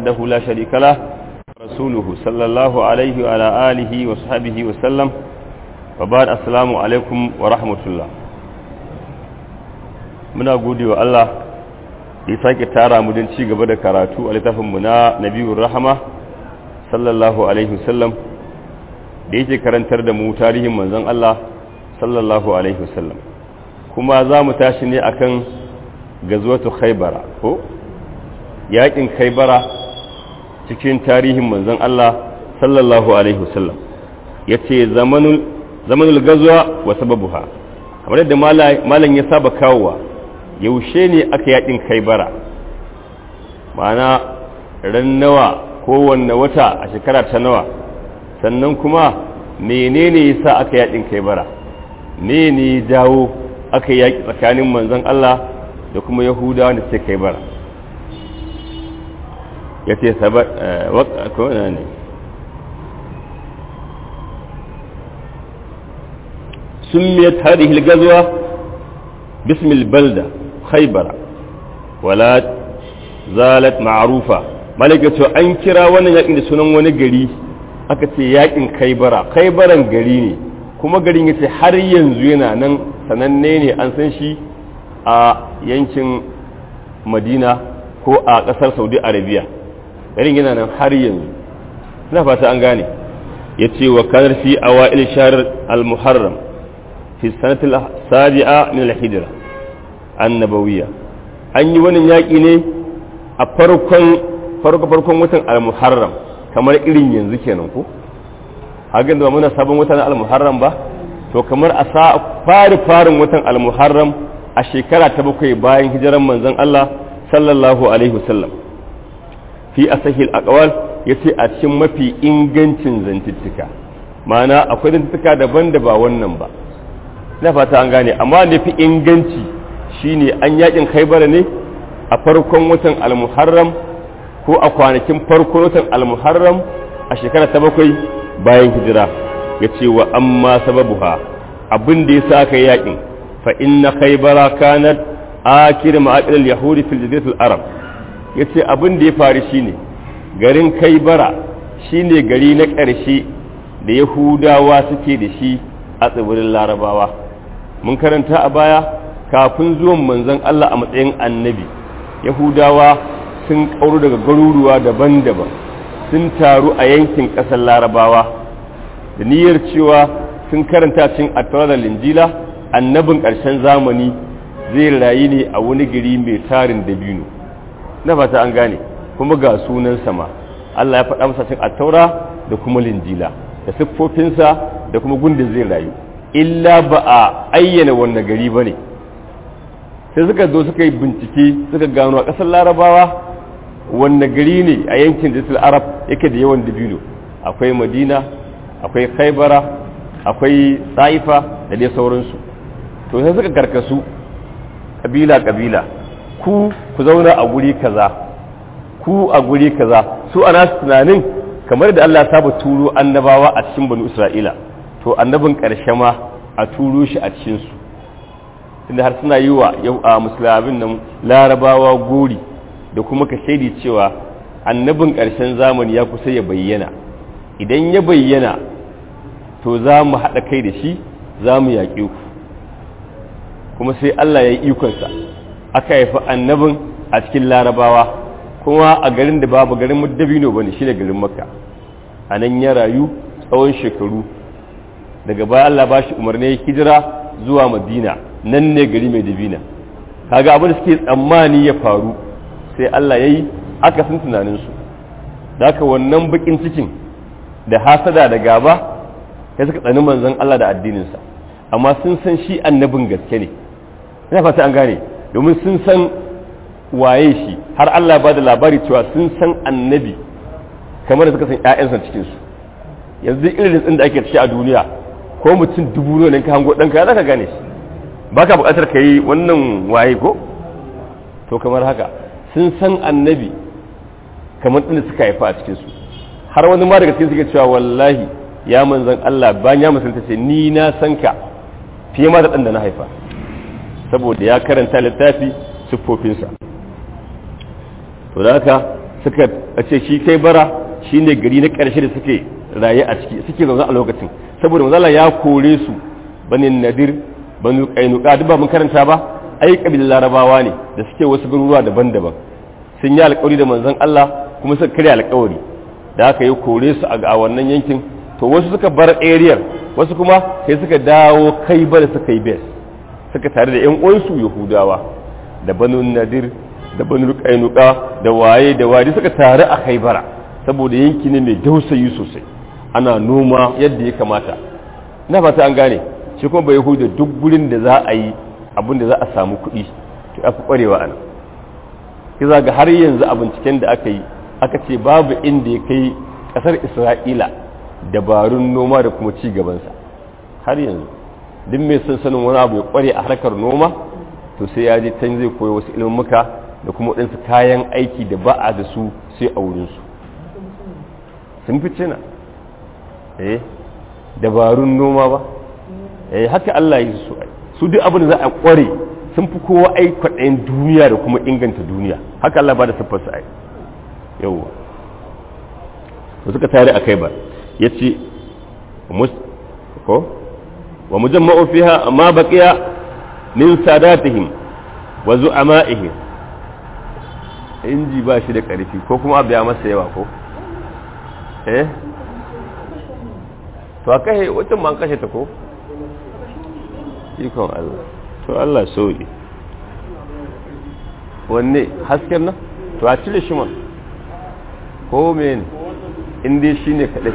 وحده لا شريك له رسوله صلى الله عليه وعلى آله وصحبه وسلم وبعد السلام عليكم ورحمة الله muna gode wa Allah ya sake tara mu don ci gaba da karatu a littafinmu na nabiyur rahama sallallahu alaihi wasallam da yake karantar da mu tarihin manzon Allah sallallahu alaihi wasallam kuma za mu tashi ne akan gazuwatu khaybara ko yakin khaybara cikin tarihin manzon Allah sallallahu alaihi wasallam yace zamanul zamanul gazwa wa sababuha kamar yadda malam ya saba kawowa yaushe ne aka yakin khaybara ma'ana ran nawa kowanne wata a shekara ta nawa sannan kuma menene yasa aka yakin khaybara ne ne dawo aka yaki tsakanin manzon Allah da kuma yahudawa da suke khaybara ya ce ne سميت هذه الغزوة باسم البلدة خيبر ولا زالت معروفة ملكة أن كرا وانا يقين سنن وانا قري أكتي يقين خيبرا خيبرا قري ne kuma garin yace har yanzu yana nan sananne ne an san shi a yankin madina ko a ƙasar saudi arabia garin yana nan har yanzu ina fata an gane ya ce wa kanar fi awa'il shahr al-muharram fi sanatul sabi'a min al-hijra annabawiyya an yi wannan yaƙi ne a farkon farko farkon watan al-muharram kamar irin yanzu kenan ko hagan da muna sabon watan al-muharram ba to kamar a sa fari farin watan al-muharram a shekara ta bakwai bayan hijiran manzon Allah sallallahu alaihi wasallam fi asahil aqwal yace a cikin mafi ingancin zantuttuka ma'ana akwai zantuttuka daban da ba wannan ba na fata an gane amma da fi inganci shine an yakin khaybar ne a farkon watan al-muharram ko a kwanakin farkon watan al-muharram a shekara ta bakwai bayan hijira yace wa amma sababuha abin da yasa aka yakin fa inna khaybara kanat akir ma'aqil al-yahudi fil jaziratul arab yace abin da ya faru shine garin kaibara shine gari na ƙarshe da yahudawa suke da shi a tsibirin larabawa mun karanta a baya kafin zuwan manzon Allah a matsayin annabi yahudawa sun kauro daga garuruwa daban-daban sun taru a yankin ƙasar larabawa da niyyar cewa sun karanta cin attaura da linjila annabin ƙarshen zamani zai rayu ne a wani gari mai tarin dabino na fata an gane kuma ga sunan sama Allah ya faɗa masa cin attaura da kuma linjila da siffofinsa da kuma gundin zai rayu illa ba a ayyana wannan gari ba ne sai suka zo suka yi bincike suka gano a ƙasar larabawa wanne gari ne a yankin jisul arab yake da yawan dabino akwai madina akwai khaibara akwai taifa da dai sauransu to sai suka karkasu kabila-kabila ku ku zauna a guri kaza ku a guri kaza su ana tunanin kamar da Allah saba turo annabawa a cikin banu Isra'ila to annabin ƙarshe ma a turo shi a cikin su inda har suna yi wa yau a musulmin nan larabawa gori da kuma ka shaidi cewa annabin ƙarshen zamani ya kusa ya bayyana idan ya bayyana to za mu haɗa kai da shi za mu yaƙe ku kuma sai Allah ya yi ikonsa aka haifi annabin a cikin larabawa kuma a garin da babu garin dabino ba ne shi ne garin makka a nan ya rayu tsawon shekaru daga baya Allah ba shi umarni hijira zuwa madina nan ne gari mai dabina kaga abin da suke tsammani ya faru sai Allah ya yi aka sun tunaninsu da haka wannan bakin cikin da hasada da gaba ya suka tsani manzon Allah da addininsa amma sun san shi annabin gaske ne ina fata an gane domin sun san waye shi har Allah ba da labari cewa sun san annabi kamar da suka san ƴaƴansa cikin su yanzu irin tsin da ake ciki a duniya ko mutum dubu ne ka hango ɗanka za ka gane shi baka buƙatar ka yi wannan waye ko to kamar haka sun san annabi kamar ɗin da suka haifa a cikin su har wani ma daga cikin suke cewa wallahi ya manzan Allah bayan ya musulunta ce ni na san ka fiye ma da ɗan da na haifa saboda ya karanta littafi siffofinsa to da haka suka ce shi kai bara shine gari na ƙarshe da suke raye a ciki suke zaune a lokacin saboda manzala ya kore su banin nadir banu kainuka duk ba mun karanta ba ai kabilan larabawa ne da suke wasu garuruwa daban-daban sun yi alƙawari da manzon Allah kuma suka karya alƙawari da aka yi kore su a wannan yankin to wasu suka bar area wasu kuma sai suka dawo kai bar suka yi base suka tare da yan uwansu yahudawa da banu nadir da banu kainuka da waye da waye suka tare a kai bara saboda yanki ne mai dausayi sosai ana noma yadda ya kamata na fata an gane shi kuma bai huda duk gurin da za a yi abin da za a samu kuɗi to ya fi ƙwarewa ana kiza ga har yanzu a binciken da aka yi aka ce babu inda ya kai ƙasar isra'ila dabarun noma da kuma ci gabansa har yanzu duk mai son sanin wani abu ya ƙware a harkar noma to sai ya je can zai koyi wasu ilmuka da kuma waɗansu kayan aiki da ba a da su sai a wurinsu sun fi cina eh dabarun noma ba eh haka Allah yi su ai su duk abin da za a kware sun fi kowa ai kwaɗayin duniya da kuma inganta duniya haka Allah ba da siffar su ai yawwa to suka tare a kai ba yace mus ko wa mujamma'u fiha ma baqiya min sadatihim wa zu'ama'ihim inji ba shi da ƙarfi ko kuma abu ya masa yawa ko eh to a kashe wacce ma an kashe ta ko ikon Allah to Allah sauki wanne hasken nan to a cire shi man ko men inda shi ne kaɗai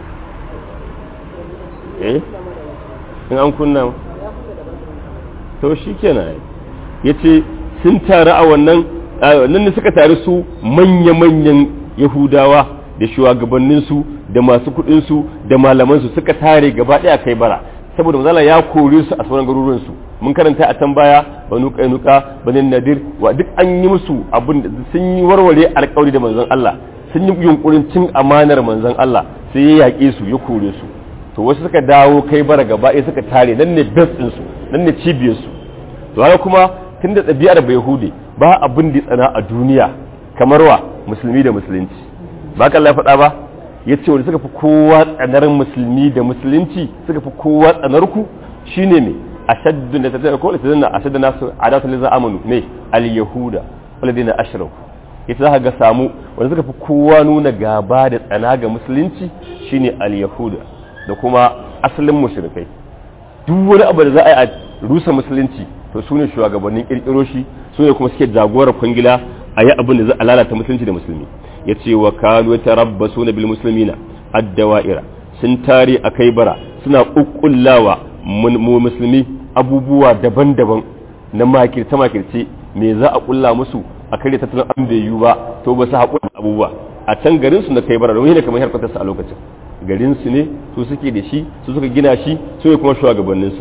eh in an kunna to shi kenan ya ce sun taru a wannan nan ne suka taru su manya-manyan yahudawa da shugabanninsu da masu kudinsu da malamansu suka tare gaba daya kai bara saboda mazala ya kore su a sauran garuruwansu mun karanta a can baya banu kainuka banin nadir wa duk an yi musu abin da sun yi warware alkawari da manzon Allah sun yi yunkurin cin amanar manzon Allah sai ya yaƙe su ya kore su to wasu suka dawo kai bara gaba ɗaya suka tare nan ne best ɗinsu nan ne cibiyarsu to haka kuma tun da ɗabi'ar bai hude ba abin da tsana a duniya kamar wa musulmi da musulunci ba ka Allah faɗa ba ya ce wanda suka fi kowa tsanar musulmi da musulunci suka fi kowa tsanar ku shine me ashaddu da tattara ko da a ashaddu nasu adatu liza amanu me al yahuda walladina ashraku ita za ga samu wanda suka fi kowa nuna gaba da tsana ga musulunci shine al yahuda da kuma asalin mushrikai duk wani abu da za a yi a rusa musulunci to su ne shugabannin kirkiro shi su ne kuma suke jagorar kwangila a yi abin da za a lalata musulunci da musulmi ya ce wa kanu ta rabba su na bil musulmina addawa'ira sun tare a kai bara suna ƙuƙullawa mu musulmi abubuwa daban-daban na makirce makirce me za a ƙulla musu a kare tattalin an bai yiwu ba to ba su haƙura abubuwa a can garin su na kai bara domin ne kamar harkatarsa a lokacin garin su ne su suke da shi su suka gina shi su ne kuma shugabanninsa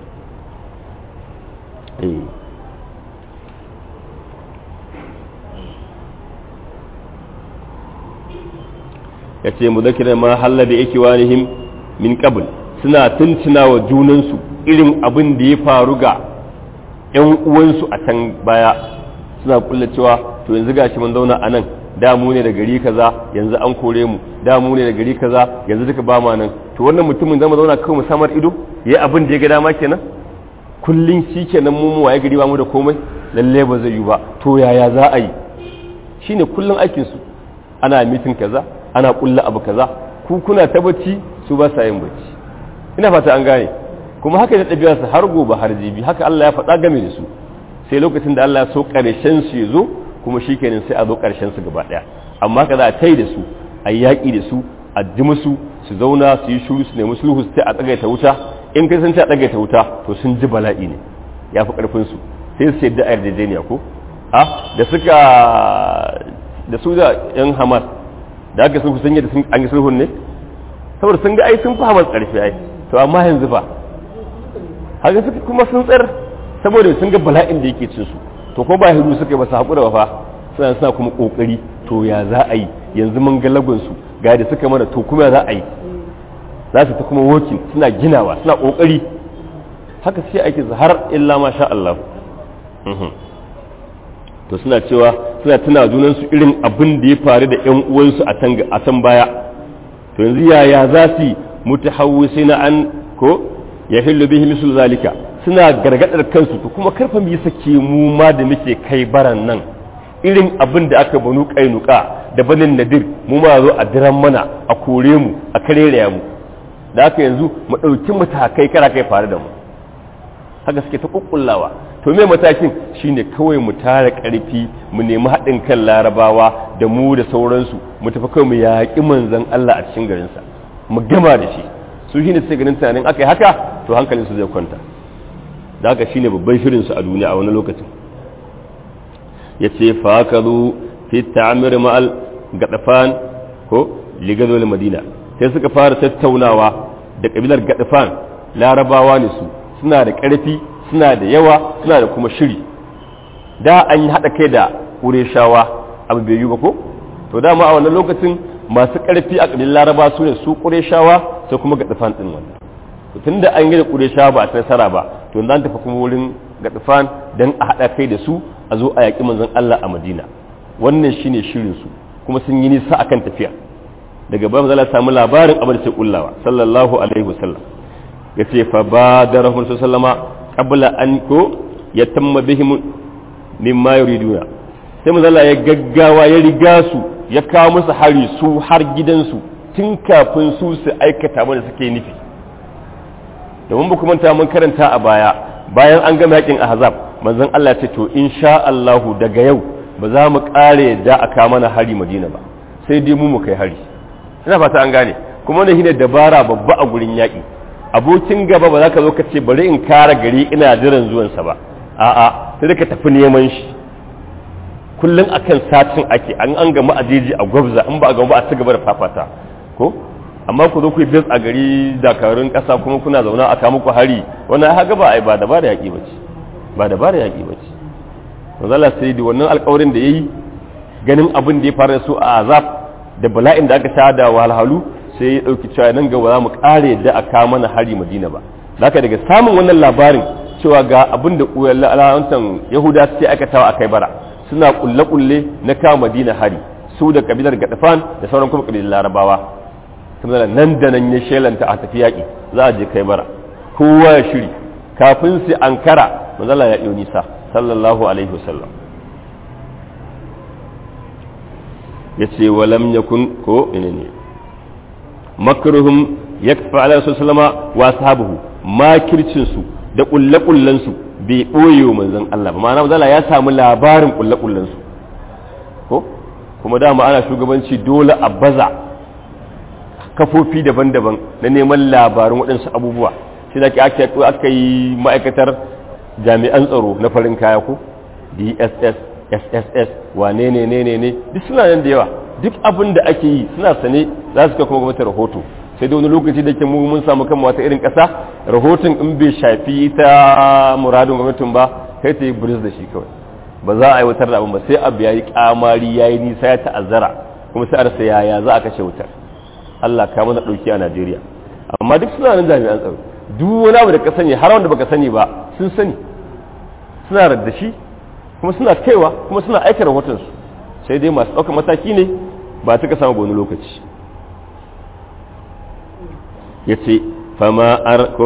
ya ce mu zakira ma halla da yake wanihim min qabl suna tuntuna wa junansu irin abin da ya faru ga ‘yan uwansu a can baya suna kulla cewa to yanzu gashi mun zauna a nan da mu ne da gari kaza yanzu an kore mu da mu ne da gari kaza yanzu duka ba ma nan to wannan mutumin zama zauna kawai musamman ido yayi abin da ya ga dama kenan kullun shi kenan mu mu waye gari ba mu da komai lalle ba zai yi ba to yaya za a yi shine kullun aikin su ana mitin kaza ana kulla abu kaza ku kuna ta bacci su ba sa yin bacci ina fata an gane kuma haka ne ɗabi'ar su har gobe har jibi haka Allah ya faɗa game da su sai lokacin da Allah ya so ƙarshen su ya zo kuma shikenan sai a zo ƙarshen su gaba ɗaya amma haka za a tai da su a yaƙi da su a ji musu su zauna su yi shuru su nemi sulhu sai a tsagaita wuta in kai sun ce a tsagaita wuta to sun ji bala'i ne ya fi ƙarfin su sai su yadda a yarjejeniya ko a da suka da su da yan hamas da aka sulhu sun yadda an yi sulhun ne saboda sun ga ai sun fi hamas ƙarfi ai to amma yanzu fa haka suka kuma sun tsar saboda sun ga bala'in da yake cin su to ko ba hiru suka ba su haƙura ba fa suna suna kuma ƙoƙari to ya za a yi yanzu mun ga lagon su ga da suka mana to kuma za a yi za su ta kuma working suna ginawa suna ƙoƙari haka sai ake har illa ma sha Allah to suna cewa suna tuna junansu irin abin da ya faru da ƴan uwansu a can baya to yanzu yaya za su mutahawwisina an ko ya hillu bihi mislu zalika suna gargadar kansu to kuma karfa mu yi sake mu ma da muke kai baran nan irin abin da aka banu kainuka da banin nadir mu ma zo a diran mana a kore mu a kareraya mu da haka yanzu mu ɗauki matakai kara kai faru da mu haka suke ta kukkullawa to me matakin shine kawai mu tara ƙarfi mu nemi haɗin kan larabawa da mu da sauransu mu tafi kawai mu yaƙi manzon Allah a cikin garinsa mu gama da shi su shine sai ganin tunanin aka yi haka to hankalinsu zai kwanta da haka shine babban shirinsu a duniya a wani lokacin ya ce fakazu fi ta'amir ma'al gadafan ko ligazol madina sai suka fara tattaunawa da kabilar gadafan larabawa ne su suna da ƙarfi suna da yawa suna da kuma shiri da an yi haɗa kai da ƙureshawa abu bai yi ba ko to dama a wannan lokacin masu ƙarfi a ƙabilun laraba su ne su ƙureshawa sai kuma gadafan ɗin wannan to tun da an yi da ƙureshawa ba a nasara ba to zan tafi kuma wurin gadafan don a haɗa kai da su a zo a yaƙi manzon Allah a Madina wannan shine shirin su kuma sun yi nisa akan tafiya daga bayan zala samu labarin abin da sai kullawa sallallahu alaihi wasallam yace fa badarahu sallama qabla an ko yatamma bihim mimma yuriduna sai manzala ya gaggawa ya riga su ya kawo musu hari su har gidansu tun kafin su su aikata mana suke nufi domin ba manta mun karanta a baya bayan an gama yakin ahzab manzon Allah ce to insha Allahu daga yau ba za mu kare da aka mana hari Madina ba sai dai mu mu kai hari ina fata an gane kuma wannan shine dabara babba a gurin yaki abokin gaba ba za ka zo ka ce bari in kare gari ina jiran zuwan sa ba a'a sai ka tafi neman shi kullun akan satin ake an an gama ajeji a gwabza in ba a gama ba a ci gaba da fafata ko amma ku zo ku yi bis a gari dakarun kasa kuma kuna zauna a kama ku hari wannan haka ba ai ba dabara yaki bace ba dabara yaƙi ba ce manzala sai da wannan alƙawarin da ya yi ganin abin da ya fara su a azab da bala'in da aka sha da wahalhalu sai ya ɗauki cewa nan gaba za mu ƙare yadda a kawo mana hari madina ba haka daga samun wannan labarin cewa ga abin da alawantan yahuda suke aikatawa a kai bara suna kulle-kulle na kawo madina hari su da kabilar gadafan da sauran kuma kabilar larabawa saboda nan da nan ya shelanta a tafi yaƙi za a je kai bara kowa ya shiri kafin su ankara manzala ya ɗau nisa sallallahu alaihi wasallam ya ce walam yakun ko ina ne makruhum yakfa ala sallama wa sahabuhu makircin su da kullakullan su bai boye wa manzon Allah ba ma'ana manzala ya samu labarin kullakullan su ko kuma dama ana shugabanci dole a baza kafofi daban-daban na neman labarin waɗansu abubuwa shi da aka yi ma'aikatar jami'an tsaro na farin kaya ko dss sss wane ne ne ne ne duk suna nan da yawa duk abin da ake yi suna sane za su kai kuma gwamnati rahoto sai da wani lokaci da ke mu mun samu kan wata irin ƙasa rahoton in bai shafi ta muradin gwamnatin ba kai ta yi buris da shi kawai ba za a aiwatar da abin ba sai abu ya yi kamari ya yi nisa ya ta'azzara kuma sai a rasa yaya za a kashe wutar Allah ka mana ɗauki a Najeriya amma duk suna nan jami'an tsaro duk wani abu da ka sani har wanda baka sani ba sun sani suna radda shi kuma suna kaiwa kuma suna aika rahotonsu sai dai masu ɗaukar mataki ne ba ta ka samu wani lokaci ya ce fama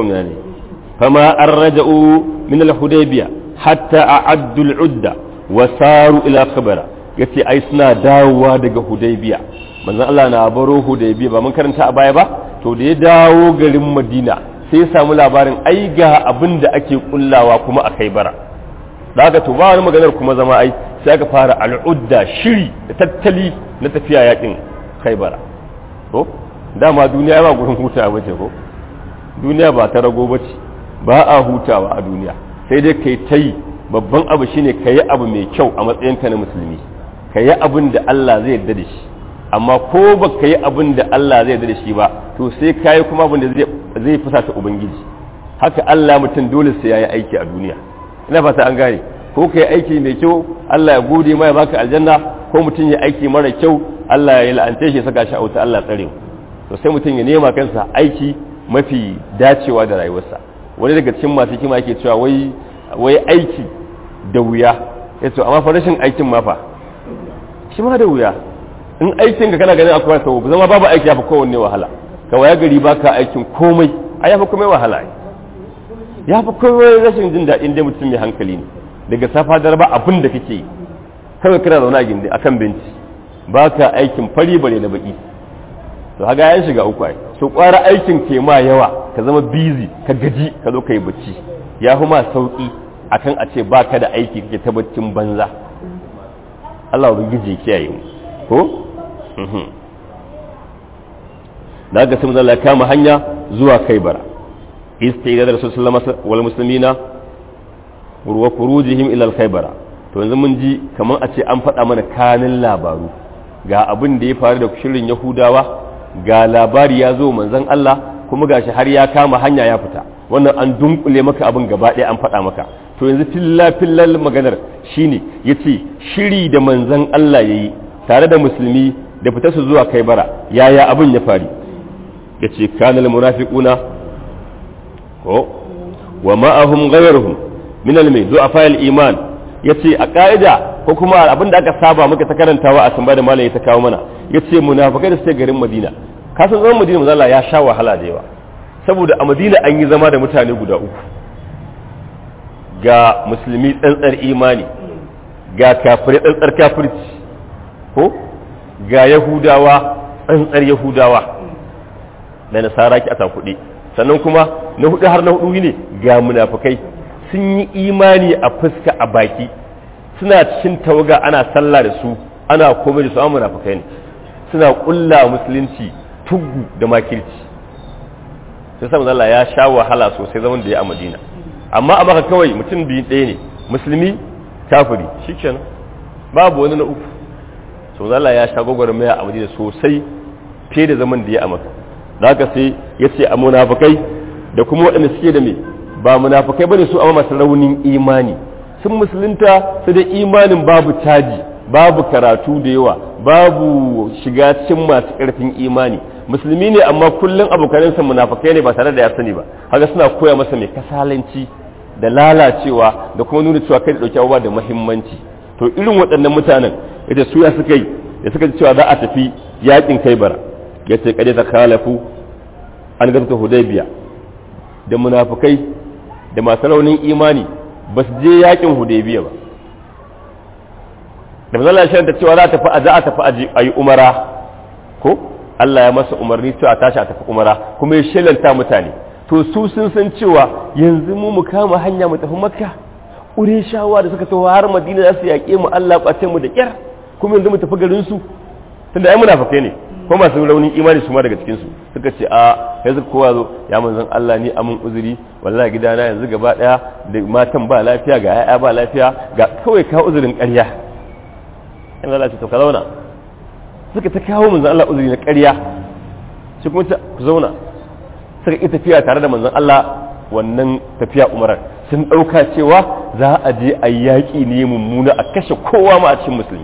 an raja'u min al-hudaybiya hatta a addul udda wa saru ila khabara ya ce ai suna dawowa daga hudaybiya manzon Allah na baro hudaybiya ba mun karanta a baya ba to da ya dawo garin madina sai ya samu labarin ai ga abin da ake kullawa kuma a kai bara da haka to ba wani maganar kuma zama ai sai aka fara al'udda shiri da tattali na tafiya yakin kai bara ko dama duniya ba gurin hutawa bace ko duniya ba ta rago bace ba a hutawa a duniya sai dai kai ta yi babban abu shine ka yi abu mai kyau a matsayinka na musulmi ka yi abin da Allah zai yarda da shi amma ko ba ka yi abin da Allah zai yarda da shi ba to sai ka yi kuma abin da zai fusata ubangiji haka Allah mutum dole sai ya yi aiki a duniya ina fata an gane ko ka yi aiki mai kyau Allah ya gode ma ya baka aljanna ko mutum ya aiki mara kyau Allah ya la'ante shi ya saka shi a wuta Allah tsare to sai mutum ya nema kansa aiki mafi dacewa da rayuwarsa wani daga cikin masu hikima yake cewa wai wai aiki da wuya ya ce amma fa rashin aikin ma fa shi ma da wuya in aikin ka kana ganin akwai sau zama babu aiki ya fi kowanne wahala ka waya gari ba ka aikin komai a ya fi komai wahala ya fi komai rashin jin daɗin dai mutum mai hankali ne daga safa da ba abin da kake yi kawai kana zaune a gindi akan benci ba ka aikin fari bare na baki to haga ya shiga uku ai so kwara aikin ke ma yawa ka zama busy ka gaji ka zo ka yi bacci ya fi ma sauki akan a ce baka da aiki kake ta baccin banza Allah ubangiji kiyaye mu ko da ga sun zalla kama hanya zuwa Kaibara istida da Rasul sallallahu wal muslimina wa khurujihim ila al-Khaybara to yanzu mun ji kaman a ce an faɗa mana kanin labaru ga abin da ya faru da shirin Yahudawa ga labari ya zo manzon Allah kuma gashi har ya kama hanya ya fita wannan an dunkule maka abin gaba ɗaya an faɗa maka to yanzu filla fillal maganar shine yace shiri da manzon Allah yayi tare da musulmi da fita su zuwa kai bara yaya abin ya fari yace kanal munafiquna ko wa ma'ahum ghayruhum min al-mai du'afa al-iman yace a ka'ida ko kuma abin da aka saba muka ta karantawa a samba da malai ta kawo mana yace munafikai da suke garin Madina kasan zaman Madina manzo Allah ya sha wahala da yawa saboda a Madina an yi zama da mutane guda uku ga musulmi tsantsar imani ga kafirai tsantsar kafirci ko ga yahudawa tsantsar yahudawa da nasara ki ata kuɗi sannan kuma na hudu har na hudu ne ga munafukai sun yi imani a fuska a baki suna cikin tawaga ana sallah da su ana komai da su an munafukai ne suna kulla musulunci tuggu da makirci sai sa Allah ya sha wahala sosai zaman da ya a Madina amma a maka kawai mutum biyu ɗaya ne musulmi kafiri shikenan babu wani na uku so Allah ya sha gwagwarmaya a Madina sosai fiye da zaman da ya a maka da haka sai ya ce a munafukai da kuma waɗanda suke da me ba munafukai bane su amma masu raunin imani sun musulunta su da imanin babu caji babu karatu da yawa babu shiga cikin masu ƙarfin imani musulmi ne amma kullum abokanansa munafukai ne ba tare da ya sani ba haka suna koya masa mai kasalanci da lalacewa da kuma nuna cewa kai da ɗauki abubuwa da muhimmanci to irin waɗannan mutanen ita su ya suka yi da suka cewa za a tafi yakin kai bara ya ce kade ta kalafu an gazata hudaybiya da munafukai da masu raunin imani ba su je yakin hudaybiya ba da manzon Allah ta cewa za a tafi a za a tafi a yi umara ko Allah ya masa umarni cewa tashi a tafi umara kuma ya shelanta mutane to su sun san cewa yanzu mu mu kama hanya mu tafi makka shawa da suka taho har madina za su yaƙe mu Allah ɓace mu da ƙyar kuma yanzu mu tafi garin su tunda ai munafikai ne ko masu raunin imani su ma daga cikin su suka ce a yanzu kowa zo ya manzon Allah ni amun uzuri wallahi gidana yanzu gaba daya da matan ba lafiya ga yaya ba lafiya ga kawai ka uzurin ƙarya in Allah ce to ka zauna suka ta kawo manzon Allah uzuri na ƙarya shi kuma ta ku zauna suka yi tafiya tare da manzon Allah wannan tafiya umarar sun ɗauka cewa za a je a yaƙi ne mummuna a kashe kowa ma a cikin musulmi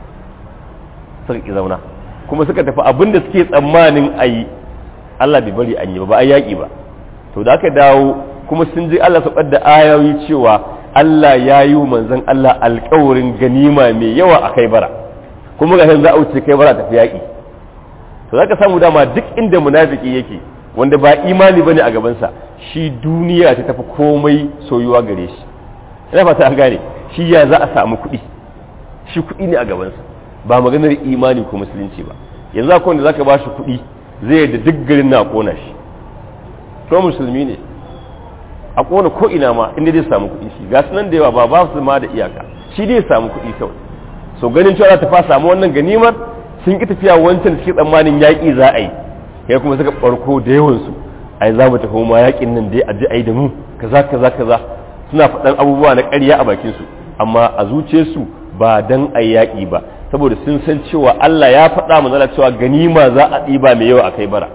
suka ki zauna kuma suka tafi abin da suke tsammanin a yi Allah bai bari an yi ba ba a yaƙi ba to da aka dawo kuma sun ji Allah saukar da ayoyi cewa Allah ya yi manzon Allah alƙawarin ganima mai yawa a kai bara kuma ga za a wuce kai bara tafi yaƙi to za ka samu dama duk inda munafiki yake wanda ba imani bane a gabansa shi duniya ta tafi komai soyuwa gare shi ina fata an gane shi ya za a samu kuɗi shi kuɗi ne a gabansa ba maganar imani ko musulunci ba yanzu akwai wanda zaka ba shi kuɗi zai da duk garin na kona shi ko musulmi ne a kona ko ina ma inda zai samu kuɗi shi ga sunan da yawa ba ba su ma da iyaka shi dai samu kuɗi kawai so ganin cewa za ta fa samu wannan ganimar sun ki tafiya wancan da suke tsammanin yaƙi za a yi kai kuma suka barko da yawansu ai za mu tafi ma yaƙin nan dai a ji ai da mu kaza kaza kaza suna faɗan abubuwa na ƙarya a bakin su amma a zuciyarsu ba dan ai yaƙi ba saboda sun san cewa Allah ya faɗa mu zala cewa ganima za a ɗiba mai yawa a kai bara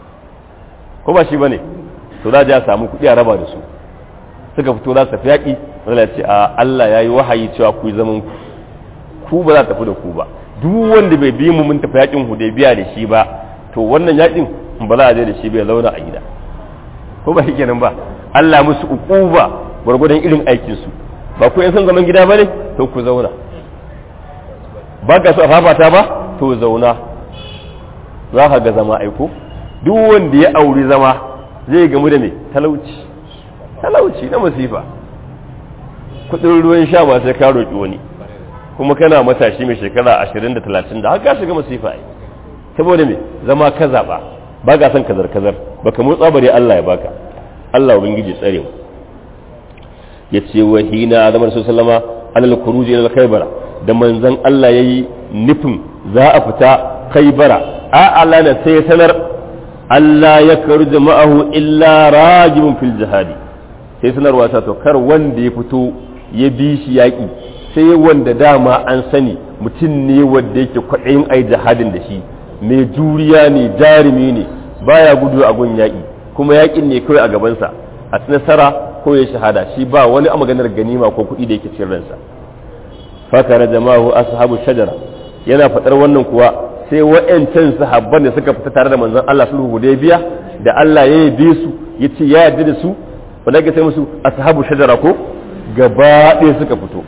ko ba shi bane to za a samu kuɗi a raba da su suka fito za su tafi yaƙi zala ce a Allah ya yi wahayi cewa ku yi zaman ku ku ba za ta tafi da ku ba duk wanda bai bi mu mun tafi yaƙin hudaybiya da shi ba to wannan yakin ba za a je da shi bai zauna a gida ko ba kenan ba Allah musu uquba gwargwadon irin aikin su ba ku yan san zaman gida bane to ku zauna ba ka so a fafata ba to zauna za ka ga zama aiko duk wanda ya auri zama zai gamu da me talauci talauci na masifa kudin ruwan sha ba sai ka roƙi wani kuma kana matashi mai shekara ashirin da talatin da haka shiga masifa ai saboda me zama ka zaɓa ba ka son kazar kazar baka motsa bare Allah ya baka Allah ubangiji tsare mu ya ce wa hina zaman su sallama alal kuruji ila khaybara da manzon Allah yayi nufin za a fita khaybara a Allah na sai sanar Allah ya karu ma'ahu illa rajibun fil jihadi sai sanarwa ta to kar wanda ya fito ya bi shi yaƙi sai wanda dama an sani mutum ne wanda yake kwaɗayin ai jihadin da shi mai juriya ne jarumi ne baya gudu a gun yaƙi kuma yaƙin ne kawai a gabansa a nasara ko ya shahada shi ba wani a maganar ganima ko kuɗi da yake cikin ransa fakara jama'u ashabu shajara yana faɗar wannan kuwa sai wa'yancan sahabban da suka fita tare da manzon Allah sulhu hudaybiya da Allah ya yabe su yace ya yarda da su wanda ke sai musu ashabu shajara ko gaba ɗaya suka fito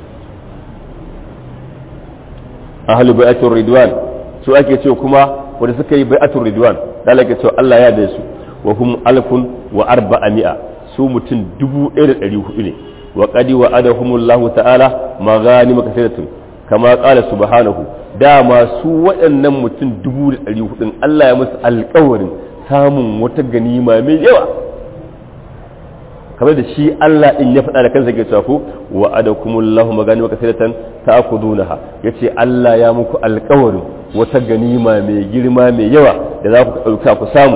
ahlu bai'atul ridwan su ake cewa kuma wanda suka yi bai'atul ridwan da Allah ke cewa Allah ya yarda su wa hum alfun wa arba'ami'a su mutum dubu ɗaya da ɗari hudu ne wa qadi wa adahumullahu ta'ala maghanim kasiratun kama qala subhanahu dama su waɗannan mutum dubu da ɗari hudun Allah ya musu alƙawarin samun wata ganima mai yawa kamar da shi Allah din ya faɗa da kansa ke cewa ko wa adakumullahu magani maka siratan ta'khudunaha yace Allah ya muku alƙawarin wata ganima mai girma mai yawa da za ku ɗauka ku samu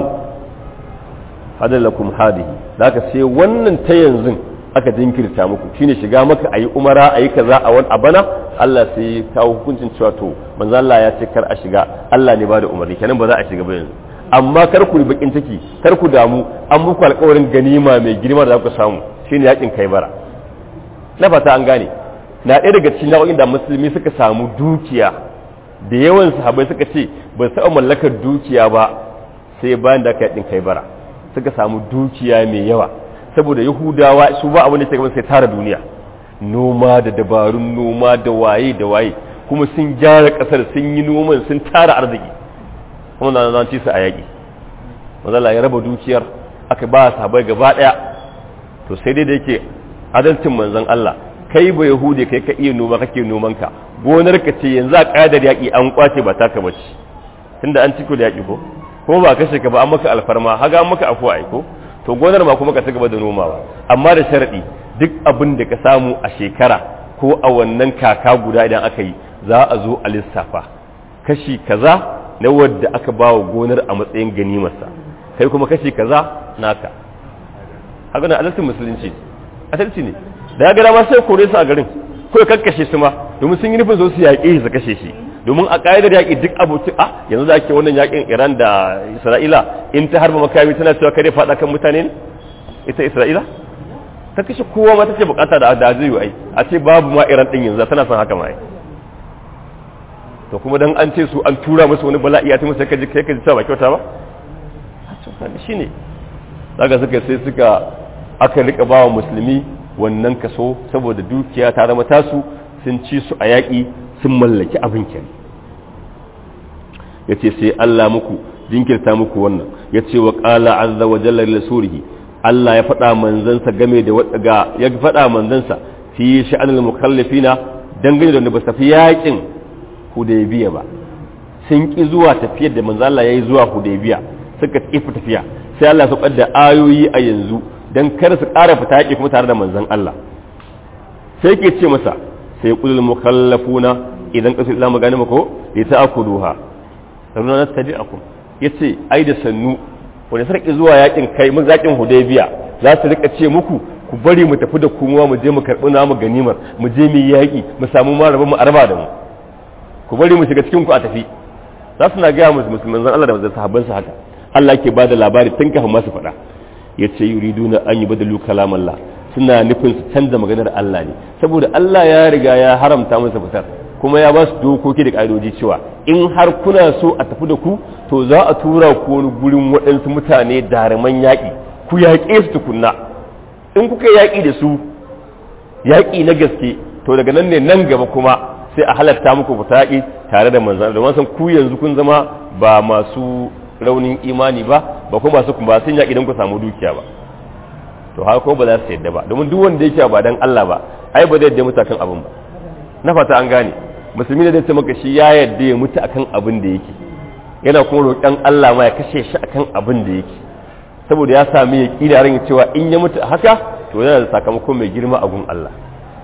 hadalakum hadihi da sai wannan ta yanzu aka jinkirta muku shine shiga maka ayi umara ayi kaza a wani abana Allah sai ya kawo hukuncin cewa to manzo Allah ya ce kar a shiga Allah ne ba da umarni kenan ba za a shiga ba yanzu amma kar ku bakin ciki kar ku damu an muku alƙawarin ganima mai girma da za ku samu shine yakin kai bara na fata an gane na ɗaya daga cikin nau'in da musulmi suka samu dukiya da yawan sahabbai suka ce ba su mallakar dukiya ba sai bayan da aka yakin kai bara suka samu dukiya mai yawa saboda yahudawa su ba abin da ke sai tara duniya noma da dabarun noma da waye da waye kuma sun gyara kasar sun yi noman sun tara arziki kuma na nan ci su a yaƙi mazala ya raba dukiyar aka ba sahabai gaba ɗaya to sai dai da yake adalcin manzon Allah kai ba yahudi kai ka iya noma kake noman ka gonar ka ce yanzu a ƙadar yaƙi an kwace ba taka bace tunda an ciko da yaƙi ko ko ba kashe ka ba an maka alfarma haga an maka afuwa ai ko to gonar ma kuma ka ci gaba da nomawa amma da sharadi duk abin da ka samu a shekara ko a wannan kaka guda idan aka yi za a zo a lissafa kashi kaza na wadda aka ba wa gonar a matsayin ganimarsa kai kuma kashi kaza naka haka na adalcin musulunci adalci ne da ya ga dama sai kore su a garin ko ya kakkashe su ma domin sun yi nufin zo su yaƙe su kashe shi domin a ƙa'idar yaƙi duk abokin a yanzu da ake wannan yaƙin iran da isra'ila in ta harba makami tana cewa kare faɗa kan mutane ne ita isra'ila ta kashe kowa ma ta ce bukata da da zai ai a ce babu ma iran din yanzu tana son haka ma ai to kuma dan an ce su an tura musu wani bala'i ya ta musu kai kai ka ji ba kyauta ba shine daga suka sai suka aka rika bawa musulmi wannan kaso saboda dukiya ta zama tasu sun ci su a yaƙi sun mallaki abin kenan ya ce sai Allah muku jinkirta muku wannan ya ce wa ƙala azza wa jalla rasurihi Allah ya faɗa manzansa game da ga ya faɗa manzansa fi sha'anil mukallafina dangane da wanda ba su tafi yaƙin hudaybiya ba sun ki zuwa tafiyar da manzo Allah yayi zuwa hudaybiya suka ki tafiya sai Allah ya da ayoyi a yanzu dan kar su ƙara fita yaƙi kuma tare da manzon Allah sai ke ce masa sai kulul mukallafuna idan kasu islamu gani mako ya ta akuduha sannan na tabi akum ya ce ai da sannu wani sarki zuwa yakin kai mun zakin hudaybiya za su rika ce muku ku bari mu tafi da kuma mu je mu karɓi namu ganimar mu je mu yaƙi mu samu ma rabon mu arba da mu ku bari mu shiga cikin ku a tafi za su na gaya musu musulman zan Allah da manzon sahabban haka Allah ke bada labari tun kafin masu faɗa ya ce yuriduna an yi badalu kalamallah suna nufin su canza maganar Allah ne saboda Allah ya riga ya haramta musu fitar kuma ya ba su dokoki da ƙa'idoji cewa in har kuna so a tafi da ku to za a tura ku wani gurin waɗansu mutane daruman yaƙi ku yaƙe su tukunna in kuka yaƙi da su yaƙi na gaske to daga nan ne nan gaba kuma sai a halatta muku fita yaƙi tare da manzan da san ku yanzu kun zama ba masu raunin imani ba ba kuma masu kuma sun yaƙi don ku samu dukiya ba to haka ko ba za su yadda ba domin duk wanda yake ba dan Allah ba ai ba zai yadda mutu akan abin ba na fata an gane musulmi da zai ce maka shi ya yadda ya mutu akan abin da yake yana kuma roƙon Allah ma ya kashe shi akan abin da yake saboda ya sami ya ƙi da ran cewa in ya mutu haka to yana da sakamako mai girma a gun Allah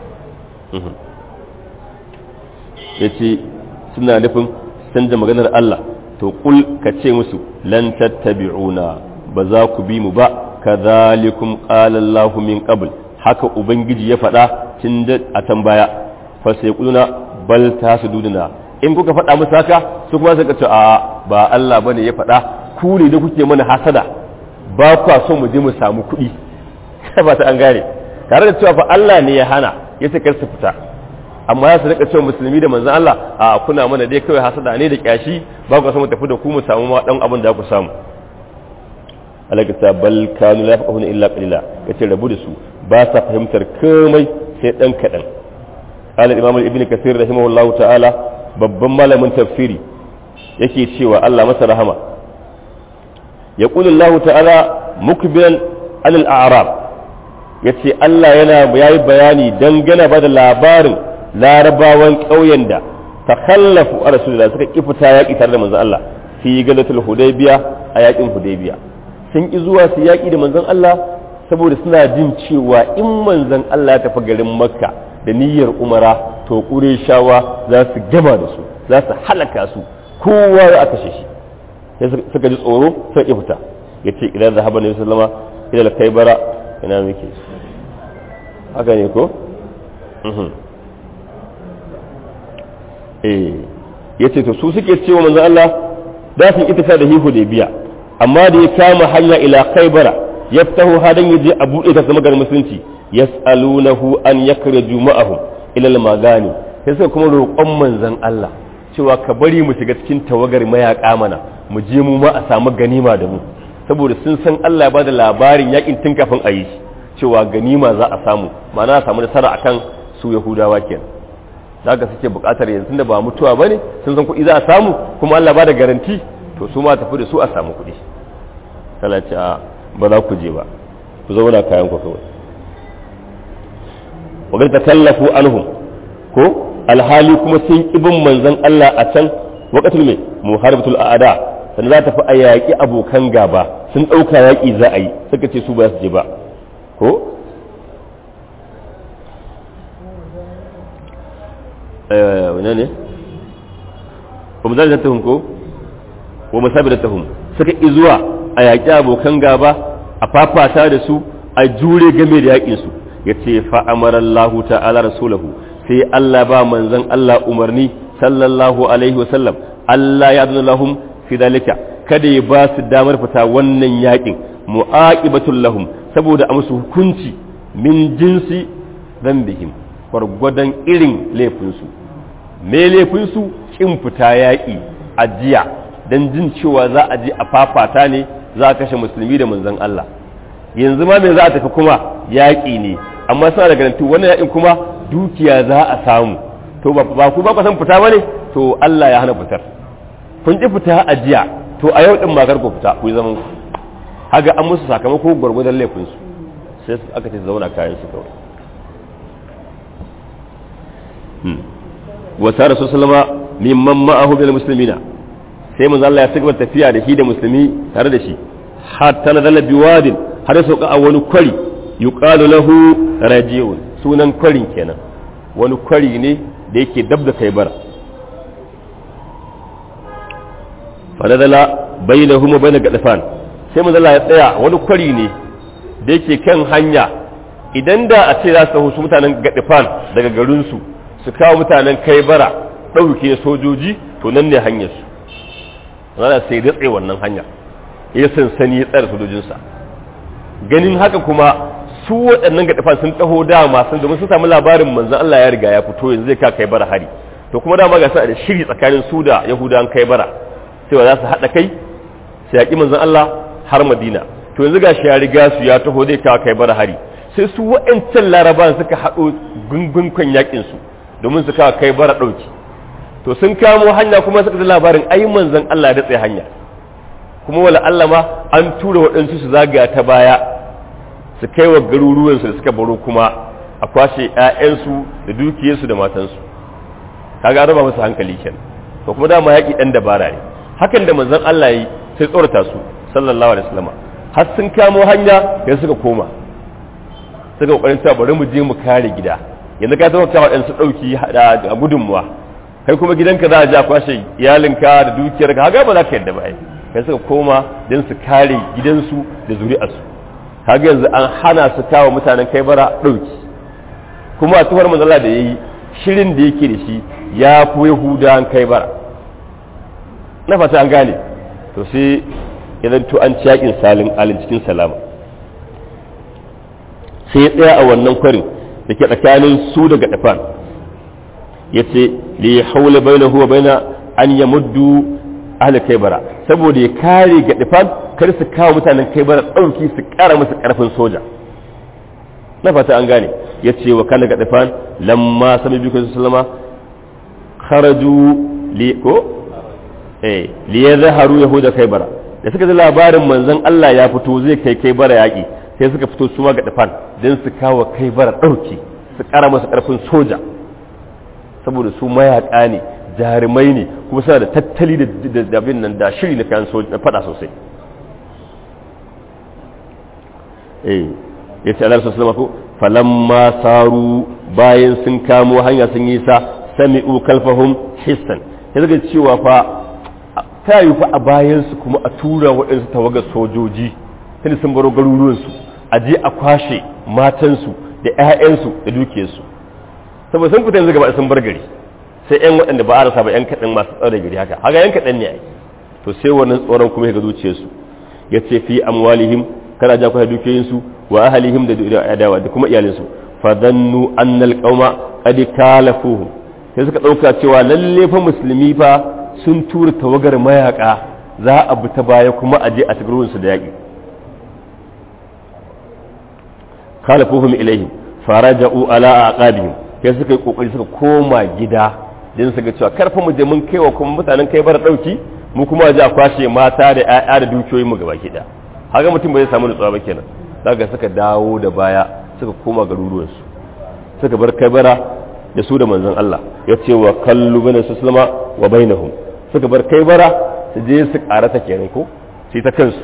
ya ce suna nufin canza maganar Allah to kul ka ce musu lan tattabi'una ba za ku bi mu ba kadhalikum qala Allah min qabl haka ubangiji ya faɗa tun da a tambaya fa sai kuluna bal tasuduna in kuka faɗa musu haka su kuma suka ce a ba Allah bane ya faɗa ku ne da kuke mana hasada ba kwa so mu je mu samu kuɗi ba ta an gane tare da cewa fa Allah ne ya hana ya ce kar su fita amma ya su rika cewa musulmi da manzon Allah a kuna mana dai kawai hasada ne da kyashi ba ku so mu tafi da ku mu samu ma dan abin da ku samu alaka ta bal kanu la yafqahuna illa qalila kace rabu da su ba sa fahimtar komai sai dan kadan qala imam ibn kathir rahimahullahu ta'ala babban malamin tafsiri yake cewa Allah masa rahama yaqulu Allah ta'ala mukbiran alal a'rab yace Allah yana yayi bayani dangane ba da labarin larabawan ƙauyen da takhallafu a rasulullah suka ki fita yaƙi tare da manzon Allah fi galatul hudaybiya a yaƙin hudaybiya sun ki zuwa su yaƙi da manzon Allah saboda suna jin cewa in manzon Allah ya tafi garin makka da niyyar umara to shawa za su gama da su za su halaka su kowa ya kashe shi sai suka ji tsoro suka ki fita yace idan zahaba nabi sallama ila kaibara ina muke haka ne ko eh yace to su suke cewa manzon Allah da su ita da hihu da biya amma da ya kama hanya ila kaibara yaftahu hadan yaje a buɗe ta zama garin musulunci yas'alunahu an yakraju ma'ahum ila al-magani sai suka kuma roƙon manzon Allah cewa ka bari mu shiga cikin tawagar mayaka mana mu je mu ma a samu ganima da mu saboda sun san Allah ya bada labarin yakin tun kafin a yi cewa ganima za a samu ma'ana a samu nasara akan su Yahudawa kenan da haka suke buƙatar yanzu da ba mutuwa bane sun san kuɗi za a samu kuma Allah ba da garanti to su ma tafi da su a samu kuɗi tana ce a ba za ku je ba ku zauna kayan ku kawai wa ta tallafu anhum ko alhali kuma sun ibin manzon Allah a can waqatul mai muharibatul aada sannan za ta fi a yaƙi abokan gaba sun ɗauka yaƙi za a yi suka ce su ba su je ba ko wane ne ba mu zai tahun ko wa musabi da tahun suka ƙi zuwa a yaƙi abokan gaba a fafata da su a jure game da yaƙinsu ya ce fa'amarallahu ta'ala rasulahu sai Allah ba manzan Allah umarni sallallahu alaihi wasallam Allah ya zuna lahum fi dalika kada ya ba su damar fita wannan yaƙin mu'aqibatul lahum saboda a musu hukunci min jinsi dhanbihim gwargwadon irin laifinsu me laifinsu kin fita yaƙi a jiya don jin cewa za a je a fafata ne za a kashe musulmi da manzon Allah yanzu ma me za a tafi kuma yaƙi ne amma suna da garanti wannan yaƙin kuma dukiya za a samu to ba ku ba ku san fita bane to Allah ya hana fitar kun ki fita a jiya to a yau din ma ku fita ku yi zaman ku haga an musu sakamako gwargwadon laifin su sai aka ce zauna kayan su kawai wa sa rasul sallama mimman ma'ahu bil muslimina sai manzo Allah ya cigaba tafiya da shi da musulmi tare da shi hatta nazala biwadin har ya sauka a wani kwari yuqalu lahu rajiun sunan kwarin kenan wani kwari ne da yake dab da kai bara fanadala bainahum wa bain gadfan sai manzo Allah ya tsaya wani kwari ne da yake kan hanya idan da a ce za su husu mutanen gadfan daga garin su su kawo mutanen kai bara ɗauke sojoji to nan ne hanyar su zana sai datse wannan hanya ya sansani ya tsara sojojinsa ganin haka kuma su waɗannan gadfan sun taho dama sun domin sun samu labarin manzon Allah ya riga ya fito yanzu zai ka kai bara hari to kuma dama ga sa da shiri tsakanin su da yahudawan kai bara cewa za su haɗa kai su yaƙi manzon Allah har Madina to yanzu gashi ya riga su ya taho zai kawo kai bara hari sai su wa'ancan larabawan suka haɗo gungun yakin su domin su kawo kai bara ɗauki to sun kamo hanya kuma suka ji labarin ai manzon Allah da tsaye hanya kuma wala Allah ma an tura waɗansu su zagaya ta baya su kai wa garuruwansu da suka baro kuma a kwashe 'ya'yansu da dukiyarsu da matansu kaga raba musu hankali kenan to kuma dama yaƙi ɗan dabara ne hakan da manzon Allah yi sai tsorata su sallallahu alaihi wasallam har sun kamo hanya yanzu suka koma suka kokarin cewa bari mu je mu kare gida yanzu ka zama kawo ɗan su ɗauki a gudunmuwa kai kuma gidanka za a je a kwashe iyalinka da dukiyarka haka ba za ka yadda ba kai suka koma don su kare gidansu da zuri'arsu kaga yanzu an hana su kawo mutanen kai bara ɗauki kuma a tuhar manzala da ya yi shirin da yake da shi ya fi yahudawan kai bara na fata an gane to sai idan to an ci yakin salin alin cikin salama sai ya tsaya a wannan kwarin da ke tsakanin su daga dafan ya ce li haula baina huwa baina an ya muddu ahli kaibara saboda ya kare ga dafan kar su kawo mutanen kaibara ɗauki su ƙara musu ƙarfin soja na fata an gane ya ce wa kana ga dafan lamma sami biyu sallama kharaju li ko eh li yadhharu yahuda kaibara da suka ji labarin manzon Allah ya fito zai kai kaibara yaki sai suka fito su ma ga dafan dan su kawo kaibara dauki su kara masa karfin soja saboda su mayaka ne jarumai ne kuma suna da tattali da abin nan da shiri na kayan soja na fada sosai eh yace Allah sallallahu alaihi wasallam falamma saru bayan sun kamo hanya sun yi sa sami'u kalfahum hissan ya zaga cewa fa ta yi fa a bayansu kuma a tura waɗansu tawagar sojoji tun sun baro garuruwansu a je a kwashe matansu da 'ya'yansu da dukiyarsu saboda sun fita yanzu gaba sun bar gari sai 'yan waɗanda ba a rasa ba 'yan kaɗan masu tsare gari haka haka 'yan kaɗan ne ai to sai wannan tsoron kuma ya ga zuciyarsu ya ce fi amwalihim kana ja kwashe dukiyoyinsu wa ahalihim da adawa da kuma iyalinsu fadannu annal qauma qad kalafuhum sai suka ɗauka cewa lalle fa musulmi fa sun tura tawagar mayaka za a bi ta baya kuma a je a su da yaƙi khalafuhum ilaihim faraja'u ala aqabihim sai suka yi kokari suka koma gida din suka cewa karfa mu je mun kaiwa kuma mutanen kai bar dauki mu kuma je a kwashe mata da ƴaƴa da dukiyoyin mu gaba gida haka mutum bai samu nutsuwa ba kenan daga suka dawo da baya suka koma garuruwansu suka bar kai bara da su da manzon Allah ya ce wa kallu bane su sulama wa bainahum suka bar kai bara su je su karata kenan ko sai ta kansu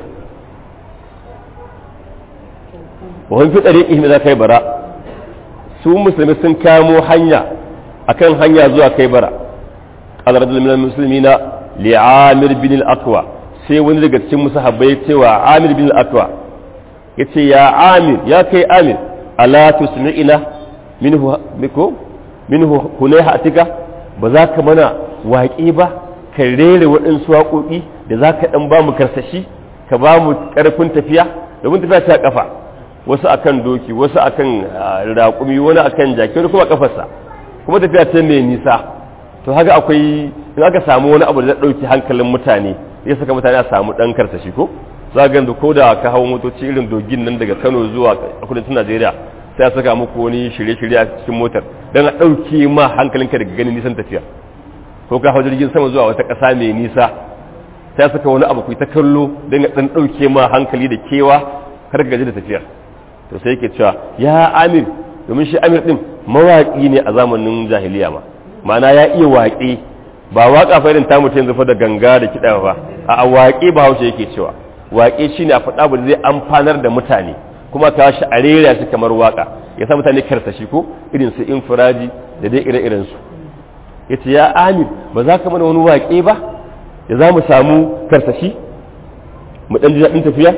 wa hun fi tsariƙi za kai bara su musulmi sun kamo hanya akan hanya zuwa kai bara qala rajulun minal muslimina li amir bin al-aqwa sai wani daga cikin musahabbai cewa amir bin al-aqwa yace ya amir ya kai amir ala tusmi'ina minhu biko minhu hunayha atika ba za ka mana waƙe ba ka rere waɗansu waƙoƙi da za ka ɗan ba mu karsashi ka ba mu ƙarfin tafiya domin tafiya ta ƙafa wasu akan doki wasu akan raƙumi wani akan jaki wani kuma ƙafarsa kuma tafiya ta mai nisa to haka akwai in aka samu wani abu da zai ɗauki hankalin mutane ya saka mutane a samu ɗan karsashi ko za ga ko da ka hau motoci irin dogin nan daga kano zuwa kudancin najeriya sai a saka muku wani shirye-shirye a cikin motar don a ɗauke ma hankalinka daga ganin nisan tafiya ko ka hau jirgin sama zuwa wata ƙasa mai nisa sai a saka wani abu ku ta kallo don ya ɗan ɗauke ma hankali da kewa kar ka gaji da tafiyar to sai yake cewa ya amir domin shi amir ɗin mawaƙi ne a zamanin jahiliya ma ma'ana ya iya waƙe ba waƙa fa irin ta mutum yanzu fa da ganga da kiɗa ba a waƙe ba haushe yake cewa waƙe shine a faɗa ba zai amfanar da mutane kuma ta shi a rera shi kamar waka ya sa mutane karsashi ko irin su infiraji da dai ire-iren su ya ce ya amir ba za ka mana wani waƙe ba da za mu samu karsashi mu ɗan ji daɗin tafiya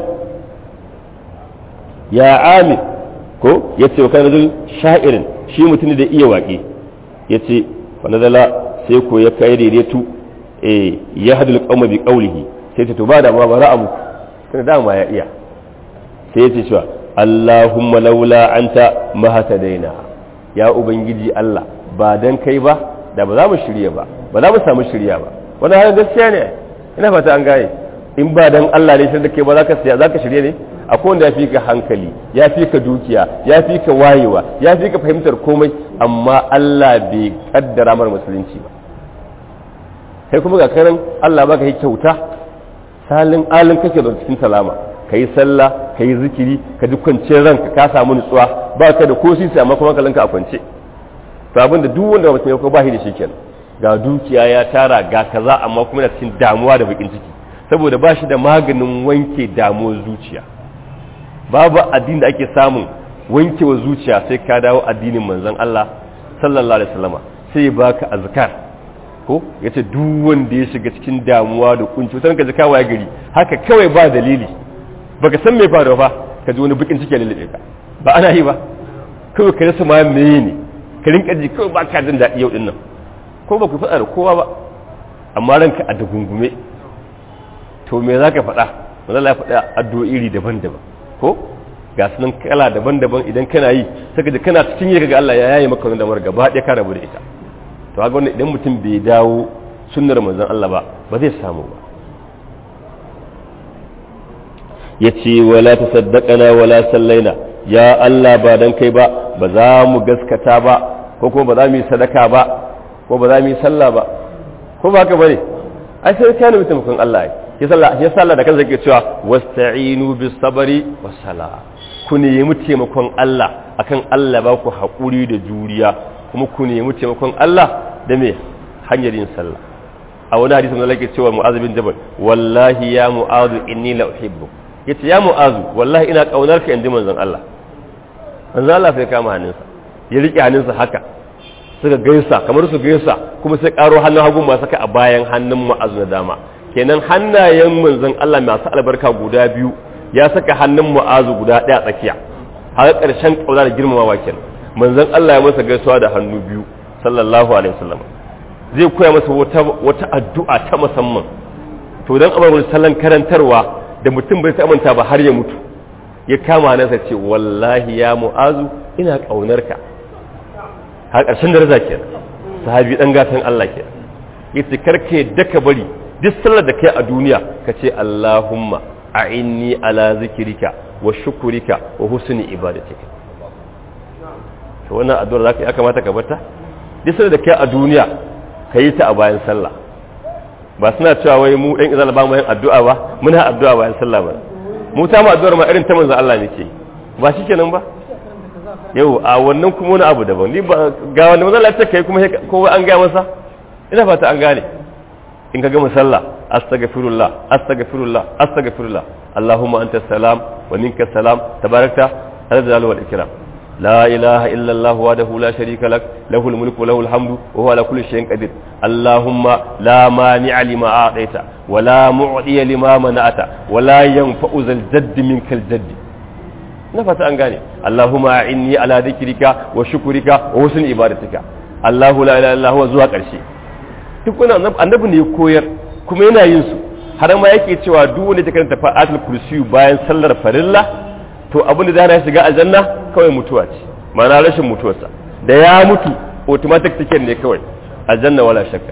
ya amir ko ya ce wa kanadun sha'irin shi mutum da iya waƙe ya ce fanadala sai ko ya kai daidaitu ya hadul qauma bi qawlihi sai ta to ba da ma bara abu kana dama ya iya sai ya ce cewa Allahumma laula anta mahatadaina ya ubangiji Allah ba dan kai ba da ba za mu shirya ba ba za mu samu shirya ba wannan har gaskiya ne ina fata an gaye in ba dan Allah ne shi da kai ba za ka siya za ka shirye ne akwai wanda ya fi ka hankali ya fi ka dukiya ya fi ka wayewa ya fi ka fahimtar komai amma Allah bai kaddara mar musulunci ba kai kuma ga karan Allah baka yi kyauta salin alin kake da cikin salama ka yi sallah ka yi zikiri ka ji kwanciyar ranka ka samu nutsuwa ba ka da ko sisi amma kuma kalanka a kwance to abin da duk wanda mutum ya ko ba shi da shi kenan ga dukiya ya tara ga kaza amma kuma yana cikin damuwa da bakin ciki saboda ba shi da maganin wanke damuwar zuciya babu addini da ake samun wankewa zuciya sai ka dawo addinin manzon Allah sallallahu alaihi wasallama sai ya baka azkar ko yace duk wanda ya shiga cikin damuwa da kunci wutar ka ji kawai gari haka kawai ba dalili baka san me faruwa ba ka ji wani bakin ciki ya lalle ka ba ana yi ba kawai ka rasa ma meye ne ka rinka ji kawai ba ka jin daɗi yau din nan ko ba ku faɗa da kowa ba amma ranka a dagungume to me za ka faɗa wanda ya faɗa addu'o'i iri daban-daban ko ga sunan kala daban-daban idan kana yi saka da kana cikin yi ga Allah ya yaye maka wani damar gaba ɗaya ka rabu da ita to haka wannan idan mutum bai dawo sunnar manzon Allah ba ba zai samu ba yace wala tasaddaqana wala sallaina ya Allah ba dan kai ba ba za mu gaskata ba ko kuma ba za mu yi sadaka ba ko ba za mu yi sallah ba ko ba haka bane ai sai ka nemi taimakon Allah ai ya sallah ya sallah da kansa yake cewa wasta'inu bis sabri was sala ku nemi taimakon Allah akan Allah ba ku haƙuri da juriya kuma ku nemi taimakon Allah da me hanyar yin sallah a wani hadisi mun lake cewa mu'az bin jabal wallahi ya mu'az inni la uhibbu yace ya mu'az wallahi ina kaunar ka inji manzon Allah manzon Allah sai kama hannunsa ya rike hannunsa haka suka gaisa kamar su gaisa kuma sai karo hannun hagu ma saka a bayan hannun mu'az na dama kenan hannayen manzon Allah masu albarka guda biyu ya saka hannun mu'azu guda ɗaya tsakiya har ƙarshen ƙauna da girmamawa kenan manzon Allah ya masa gaisuwa da hannu biyu sallallahu alaihi wasallam zai koya masa wata wata addu'a ta musamman to dan abar sallan karantarwa da mutum bai manta ba har ya mutu ya kama nasa ce wallahi ya mu'azu ina ƙaunar ka har ƙarshen daraja kenan sahabi dan gatan Allah kenan yace karke daka bari duk sallar da kai a duniya ka ce Allahumma a'inni ala zikirika wa shukurika wa husni ibadatika to wannan addu'ar zaka ya kamata ka bata duk sallar da kai a duniya ka yi ta a bayan sallah ba suna cewa wai mu ɗan izala ba mu yin addu'a ba muna addu'a bayan sallah ba mu ta mu addu'ar ma irin ta manzo Allah muke ba shi kenan ba yau a wannan kuma wani abu daban ni ba ga wanda manzo Allah ya ce kai kuma kowa an gaya masa ina fata an gane in ka gama sallah astaghfirullah astaghfirullah astaghfirullah allahumma anta salam wa minka salam tabarakta hada da wal ikram la ilaha illa allah wahdahu la sharika lak lahul mulku wa lahul hamdu wa huwa ala kulli shay'in qadir allahumma la mani'a lima a'taita wa la mu'tiya lima mana'ata wa la yanfa'u zal jadd minkal jadd na fata an gane allahumma inni ala dhikrika wa shukrika wa husni ibadatika allahu la ilaha illa huwa zuwa karshe duk wani annabi ne ya koyar kuma yana yin su har ma yake cewa duk wanda ta karanta fa'atul kursiyu bayan sallar farilla to abin da zai shiga aljanna kawai mutuwa ce ma'ana rashin mutuwarsa da ya mutu automatic ticket ne kawai aljanna wala shakka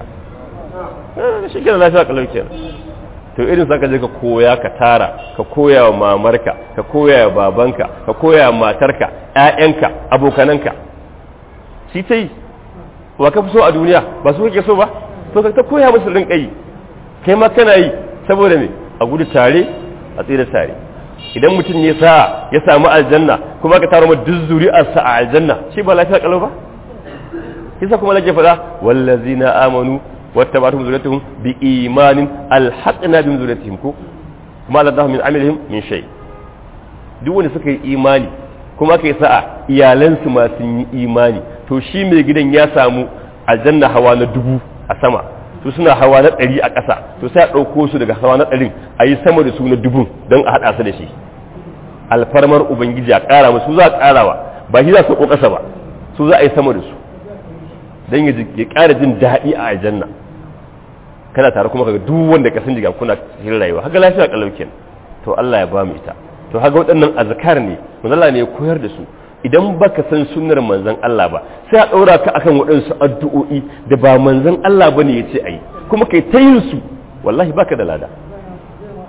shi kenan lafiya kalau kenan to irin saka je ka koya ka tara ka koya wa mamarka ka koya wa babanka ka koya wa matarka ƴaƴanka abokananka shi ta yi wa ka fi so a duniya ba su kake so ba to ka ta koya musu rinka yi kai ma kana yi saboda me a gudu tare a tsira tare idan mutum ya sa ya samu aljanna kuma ka taro duk zuri'arsa a aljanna shi ba lafiya kalau ba kisa kuma lake faɗa wallazina amanu wattaba'atuhum zuriyatuhum bi imanin alhaqna bi zuriyatihim ko kuma la min amalihim min shay duk wanda suka yi imani kuma kai sa'a iyalansu ma sun yi imani to shi mai gidan ya samu aljanna hawa na dubu a sama to suna hawa na ɗari a ƙasa to sai a ɗauko su daga hawa na ɗarin a yi sama da su na dubun don a haɗa su da shi alfarmar ubangiji a ƙara musu za a ƙarawa ba shi za su ko ƙasa ba su za a yi sama da su don ya ƙara jin daɗi a aljanna kana tare kuma kaga duk wanda ka san jiga kuna cikin rayuwa haka lafiya kalau kenan to Allah ya ba mu ita to haka waɗannan azkar ne manzon ne ya koyar da su idan baka san sunnar manzon Allah ba sai a ɗaura ka akan waɗansu addu'o'i da ba manzon Allah bane ya ce ayi kuma kai ta yin su wallahi baka da lada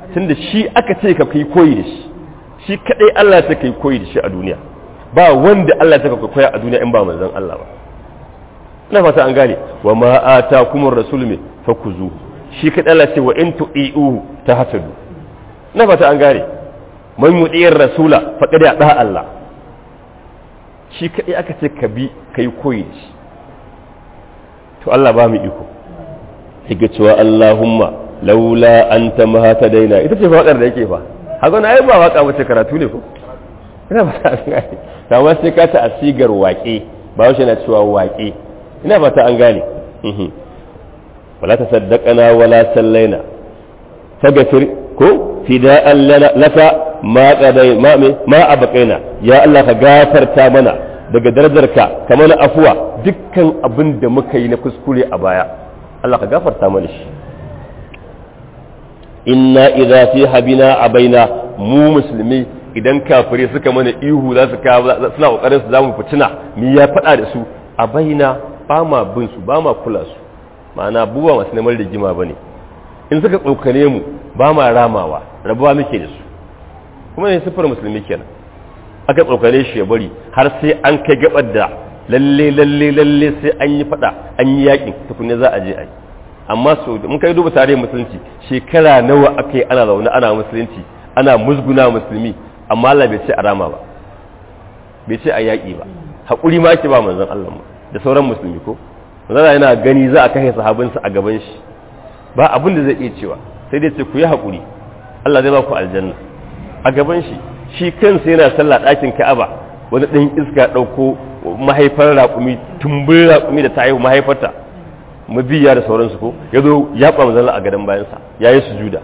tunda shi aka ce ka kai koyi da shi shi kadai Allah ta kai koyi da shi a duniya ba wanda Allah ta kai koyi a duniya in ba manzon Allah ba ina fata an gane wa ma atakumur rasul me fakuzu shi kadai Allah ce wa in tu'iu tahtadu ina fata an gane man yu'ir rasula faqad da Allah shi kadai aka ce ka bi kai koyi da shi to Allah ba mu iko yake cewa Allahumma laula anta ma daina ita ce faɗar da yake fa haka na ai ba waka wace karatu ne ko ina ba ta gane amma sai ka ta asigar waƙe ba wace na cewa waƙe ina ba ta an gane wala tasaddaqana wala sallaina faghfir ko fida'an laka ma qadai ma ma abqaina ya Allah ka gafarta mana daga darajarka kamar afuwa dukkan abin da muka yi na kuskure a baya Allah ka gafarta mana shi inna idza fi habina abaina mu musulmi idan kafire suka mana ihu za su suna kokarin su zamu fitina mi ya fada da su abaina ba ma bin su ba ma kula su ma'ana buwa masu neman rigima bane in suka tsokane mu ba ma ramawa rabuwa muke da su kuma ne sifar musulmi kenan aka tsokane shi ya bari har sai an kai gabar da lalle lalle lalle sai an yi fada an yi yakin tukunne za a je a yi amma su mun kai duba tarihin musulunci shekara nawa aka yi ana zaune ana musulunci ana musguna musulmi amma Allah bai ce a rama ba bai ce a yaƙi ba haƙuri ma ake ba manzon Allah mu da sauran musulmi ko manzon yana gani za a kashe sahabinsa a gaban shi ba abin da zai iya cewa sai dai ce ku yi haƙuri Allah zai ba ku aljanna a gaban shi shi kansa yana sallah ɗakin Ka'aba wani ɗan iska ɗauko mahaifar raƙumi tumbin raƙumi da ta haihu mahaifarta mabiya da sauransu ko ya zo ya ɓa manzon a gadon bayansa ya yi sujuda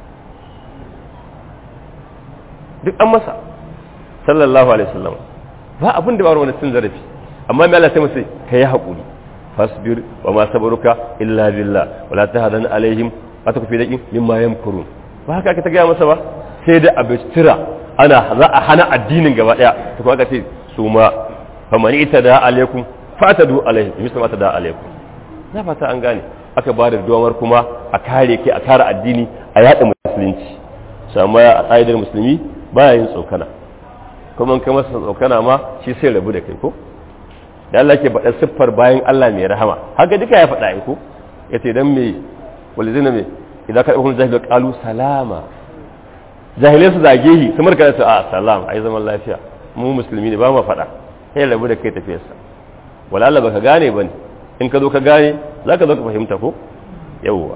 duk an masa sallallahu alaihi wasallam ba abin da ba wani cin zarafi amma mai Allah sai masa ka yi haƙuri fasbir wa ma sabaruka illa billah wala tahzan alaihim wa takfi daqin mimma yamkurun ba haka aka ta gaya masa ba sai da abistira ana za a hana addinin gaba daya to kuma aka ce su ma faman itada alaikum fatadu alaihim misal ma tada alaikum na fata an gane aka ba da domar kuma a kare kai a kare addini a yaɗa musulunci sama a ƙa'idar musulmi baya yin tsokana kuma in ka masa tsokana ma shi sai rabu da kai ko da Allah ke faɗa siffar bayan Allah mai rahama haka duka ya faɗa ai ko yace dan me walidina me idan ka ɗaukar jahil qalu salama jahilai su zage shi su marka su a salam ai zaman lafiya mu musulmi ne ba mu faɗa sai rabu da kai tafiyarsa wala Allah baka gane bane in ka zo ka gane zaka zo ka fahimta ko yawwa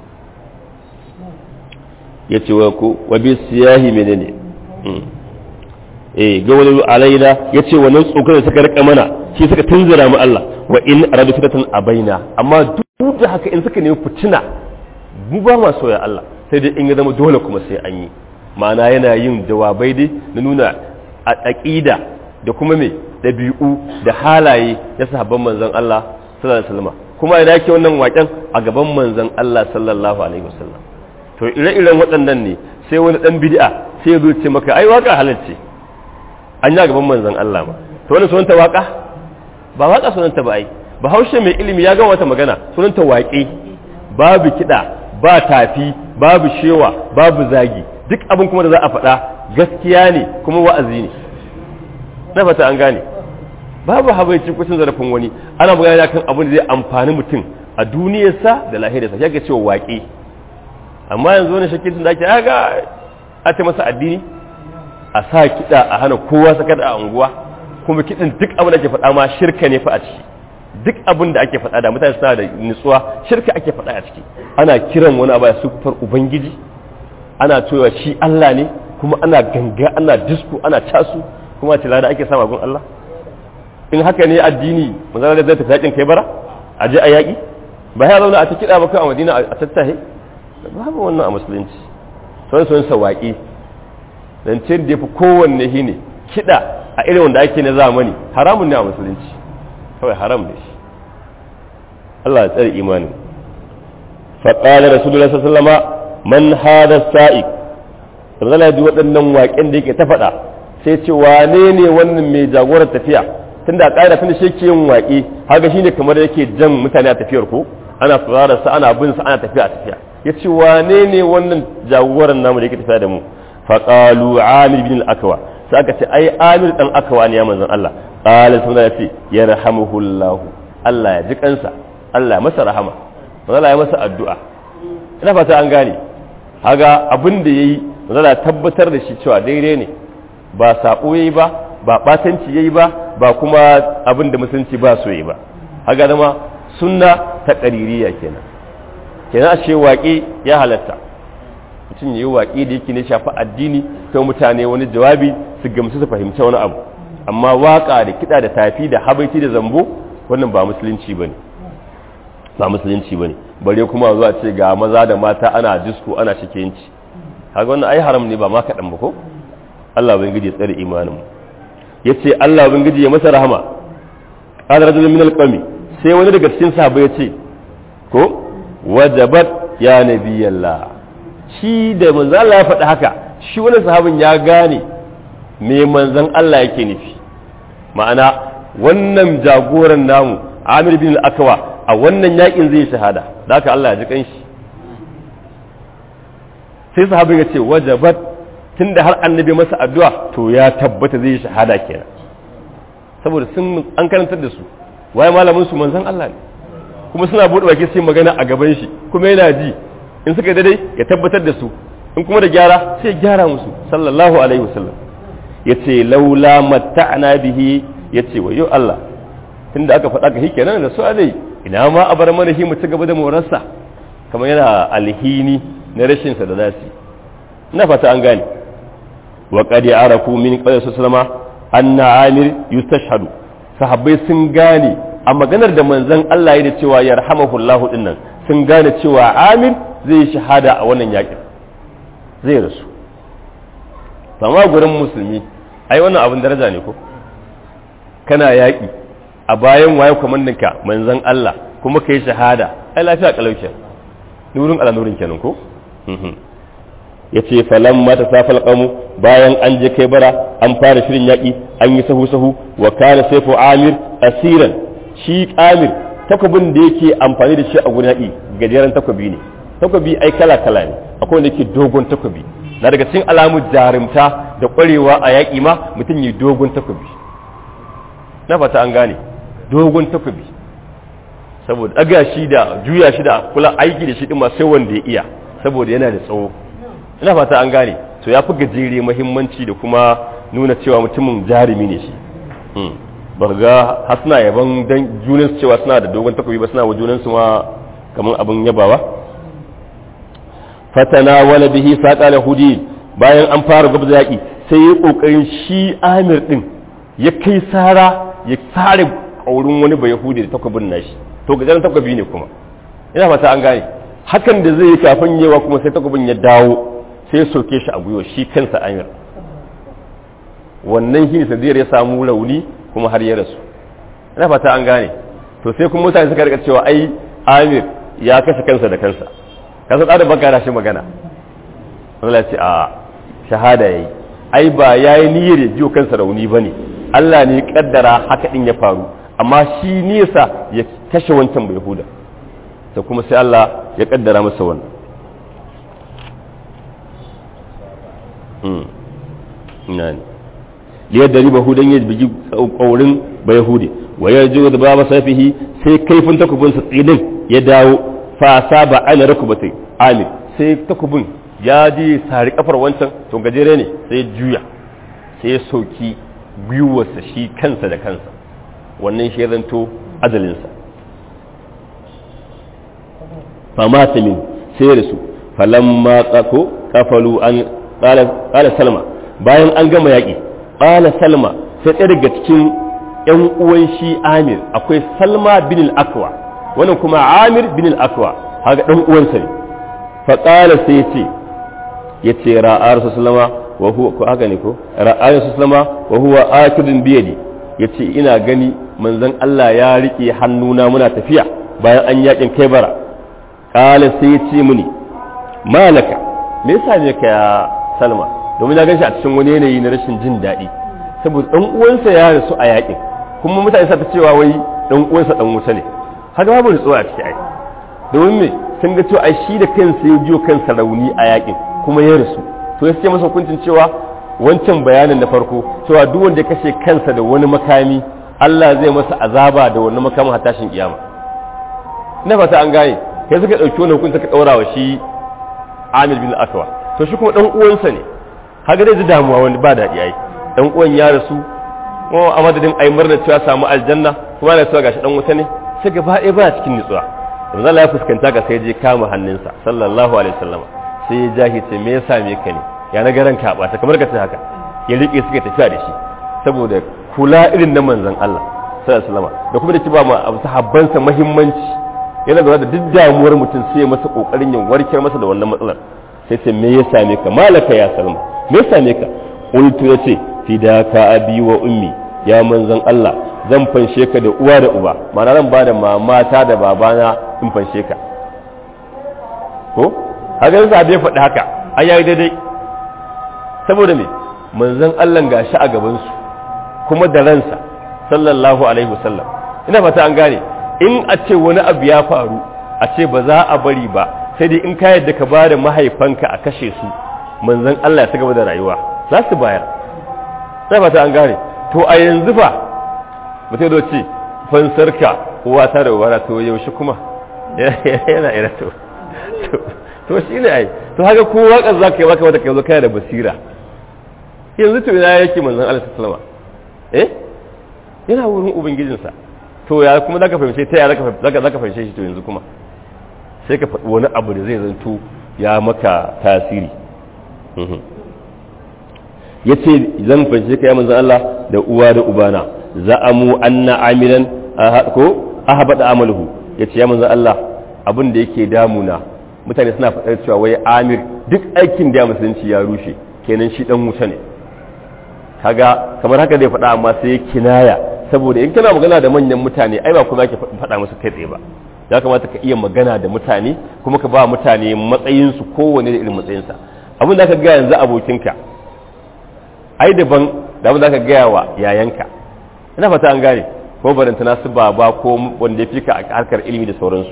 yace wa ku wa bi siyahi menene eh ga wani alaina yace wannan tsokar da suka rika mana shi suka tunzura mu Allah wa in aradu fitatan abaina amma duk da haka in suka nemi fitina mu ba ma soya Allah sai dai in ya zama dole kuma sai an yi ma'ana yana yin jawabai dai na nuna a aqida da kuma me dabi'u da halaye na sahabban manzon Allah sallallahu alaihi wasallam kuma idan yake wannan waken a gaban manzon Allah sallallahu alaihi wasallam to ire-iren waɗannan ne sai wani dan bid'a sai ya zo ce maka ai waka halalce an yi a gaban manzon Allah ma to wani sunanta waka ba waka sunanta ba ai bahaushe mai ilimi ya gama wata magana sunanta waƙe babu kiɗa ba tafi babu shewa babu zagi duk abin kuma da za a faɗa gaskiya ne kuma wa'azi ne na fata an gane babu habaici kucin zarafin wani ana magana kan abin da zai amfani mutum a duniyarsa da lahirarsa ya ga cewa waƙe amma yanzu wani shakkin da ake ga a ta masa addini a sa kiɗa a hana kowa sakar a unguwa kuma kiɗin duk abin da ake faɗa ma shirka ne fa a ciki duk abin da ake faɗa da mutane suna da nutsuwa shirka ake faɗa a ciki ana kiran wani abu su sufar ubangiji ana cewa shi Allah ne kuma ana ganga ana disku ana casu kuma ce lada ake sama gun Allah in haka ne addini manzara da zai tafi yakin kai bara a je a yaƙi ba ya zauna a ta kiɗa ba kai a madina a tattahe babu wannan a musulunci sun sun sa waƙi zancen da ya fi kowanne shi ne kiɗa a irin wanda ake na zamani haramun ne a musulunci kawai haram ne shi Allah ya tsare imanin faɗaɗa rasulullah sallama man hada sa'i zala ji waɗannan waƙen da yake ta faɗa sai ce wane ne wannan mai jagorar tafiya tun da ƙa'ida tun shi ke yin waƙe haka shine kamar yake jan mutane a tafiyar ko ana sauraron sa ana bin sa ana tafiya a tafiya ya ce wane ne wannan jagoran namu da yake tafiya da mu faqalu amir bin al-akwa sai aka ce ai amir dan akwa ne ya manzon Allah qala sunna ya ce yarhamuhullah Allah ya ji kansa Allah ya masa rahama Allah ya masa addu'a ina fata an gane haga abin da yayi Allah tabbatar da shi cewa daidai ne ba sabo yayi ba ba batanci yayi ba ba kuma abin da musulunci ba so yayi ba haga zama sunna ta qaririya kenan kenan ashe waƙe ya halatta mutum yayi waƙe da yake ne shafi addini ta mutane wani jawabi su gamsu su fahimci wani abu amma waka da kiɗa da tafi da habaiti da zambo wannan ba musulunci bane ba musulunci bane bare kuma zuwa ce ga maza da mata ana disko ana shikenci kaga wannan ai haram ne ba ma kaɗan ba ko Allah ubangiji ya tsare imanin mu yace Allah ubangiji ya masa rahama qala rajulun min alqami sai wani daga cikin sahabbai yace ko wajabat ya nabiyallah shi da manzon Allah ya faɗi haka shi wani sahabin ya gane me manzon Allah yake nufi ma'ana wannan jagoran namu Amir bin al-Akwa a wannan yakin zai shahada da haka Allah ya ji kanshi sai sahabin ya ce wajabat tunda har annabi masa addu'a to ya tabbata zai shahada kenan saboda sun an karantar da su waye malamin su manzon Allah ne kuma suna bude baki sai magana a gaban shi kuma yana ji in suka daidai ya tabbatar da su in kuma da gyara sai gyara musu sallallahu alaihi wasallam yace laula matta'na bihi yace wayo Allah tunda aka faɗa ka kenan da su alai ina ma a bar mana shi mu ci gaba da morarsa kamar yana alhini na rashin sa da zasu ina fata an gane wa qad arafu min qawli sallama anna amir yustashhadu sahabbai sun gane a maganar da manzon Allah ya da cewa yarhamahullahu dinnan sun gane cewa amir zai shahada a wannan yakin zai rasu amma gurin musulmi ai wannan abin daraja ne ko kana yaƙi a bayan waye kwamanninka manzon Allah kuma kai shahada ai lafiya kalauke nurin ala nurin kenan ko yace falan mata safal qamu bayan an je kai bara an fara shirin yaƙi an yi sahu sahu wa kana sayfu amir asiran shi amir takobin da yake amfani da shi a gurin yaƙi gajeren takobi ne takobi ai kala kala ne akwai wanda yake dogon takobi na daga cikin alamu jarumta da ƙwarewa a yaƙi ma mutum yi dogon takobi na fata an gane dogon takobi saboda ɗaga shi da juya shi da kula aiki da shi ɗin ma sai wanda ya iya saboda yana da tsawo ina fata an gane to ya fi gajere mahimmanci da kuma nuna cewa mutumin jarumi ne shi ba ga har suna yaban dan junan su cewa suna da dogon takobi ba suna wa junan su ma kamar abin yabawa fatana wala bihi saqa lahudi bayan an fara gabza yaki sai ya kokarin shi Amir din ya kai sara ya sare kaurin wani ba yahudi da takobin nashi to gajeren takobi ne kuma ina fata an gane hakan da zai yi kafin yawa kuma sai takobin ya dawo sai ya soke shi a gwiwa shi kansa Amir wannan shi ne sadiyar ya samu rauni kuma har ya rasu ina fata an gane to sai kuma mutane suka rika cewa ai Amir ya kashe kansa da kansa kasa da baka da shi magana Allah ce a shahada yayi ai ba yayi niyyar ya jiyo kansa rauni bane Allah ne ya kaddara haka din ya faru amma shi nisa ya kashe wancan bai huda to kuma sai Allah ya kaddara masa wannan nani liyar da riba hudan ya bigi kaurin bai hude wa ya ji da baba safihi sai kaifin takubinsa tsinin ya dawo fasa ba ana rukubatai amir sai takubin ya ji sari kafar wancan to gajere ne sai juya sai ya sauki gwiwarsa shi kansa da kansa wannan shi zanto ajalinsa fama ta min sai da su falamma tsako kafalu an kala salma bayan an gama yaƙi kala salma sai ɗaya daga cikin ‘yan uwan shi amir akwai salma bin al-akwa wannan kuma amir bin al-akwa haka dan uwansa ne fa qala sai yace yace ra'a rasulullah wa huwa ko haka ne ko ra'a rasulullah wa huwa akidun bi yadi yace ina gani manzon Allah ya rike hannuna muna tafiya bayan an yakin kai bara qala sai yace mini malaka me yasa ne ka ya salma domin na ganshi a cikin wani yanayi na rashin jin daɗi saboda dan uwansa ya rasu a yakin kuma mutane sa ta cewa wai dan uwansa dan wuta ne haka babu nutsuwa a ciki ai domin me sun ga cewa ai shi da kansa ya jiyo kansa rauni a yakin kuma ya rasu to ya ce masa hukuncin cewa wancan bayanin da farko cewa duk wanda ya kashe kansa da wani makami Allah zai masa azaba da wani makamin har tashin kiyama ina fata an gane kai suka dauki wannan hukunci suka daura wa shi Amir bin Aswa to shi kuma dan uwansa ne haka dai ji damuwa wani ba daɗi ai dan uwan ya rasu kuma a madadin ai murna cewa samu aljanna kuma da cewa gashi dan wuta ne sai gaba ɗaya ba cikin nutsuwa yanzu Allah ya fuskanta ka sai je kama hannunsa sallallahu alaihi wasallam sai ya jahi ce me yasa me ka ne ya na garan ka ba ta kamar ka ce haka ya rike suka tafiya da shi saboda kula irin na manzon Allah sallallahu alaihi wasallam da kuma da ki ba ma abu sahabbansa muhimmanci yana lura da duk damuwar mutum sai ya masa kokarin yin warkar masa da wannan matsalar sai ce me ya same ka malaka ya salma me ya same ka qultu yace fidaka abi wa ummi ya manzon Allah zan fanshe ka da uwa da uba ma'ana zan ba da mamata da babana in fanshe ka ko haka yasa bai faɗi haka ai yayi daidai saboda me manzon Allah gashi a gaban su kuma da ransa sallallahu alaihi wasallam ina fata an gane in a ce wani abu ya faru a ce ba za a bari ba sai dai in ka yadda ka ba da mahaifanka a kashe su manzon Allah ya ci gaba da rayuwa za su bayar sai fata an gane to a yanzu fa mutum da ce fansarka uwa ta da ubara to yaushe kuma yana ira to to shi ne ai to haka ko waka za ka yi maka wata kai zo kana da basira yanzu to ina yake manzon Allah sallama eh yana wurin ubangijinsa to ya kuma zaka fahimce ta ya zaka zaka fahimce shi to yanzu kuma sai ka faɗi wani abu da zai zanto ya maka tasiri ya ce zan fahimci ka ya manzan Allah da uwa da ubana za'amu anna amilan ko ahabada amaluhu ya ce ya manzan Allah abin da yake damuna mutane suna faɗar cewa wai amir duk aikin da ya musulunci ya rushe kenan shi dan wuta ne kaga kamar haka zai faɗa amma sai ya kinaya saboda in kana magana da manyan mutane ai ba kuma ke faɗa musu kai tsaye ba ya kamata ka iya magana da mutane kuma ka ba mutane matsayinsu kowane da irin matsayinsa abin da aka gaya yanzu abokinka ai daban da abin da aka gaya wa yayanka ina fata an gane ko barantana su baba ko wanda ya fika a harkar ilimi da sauransu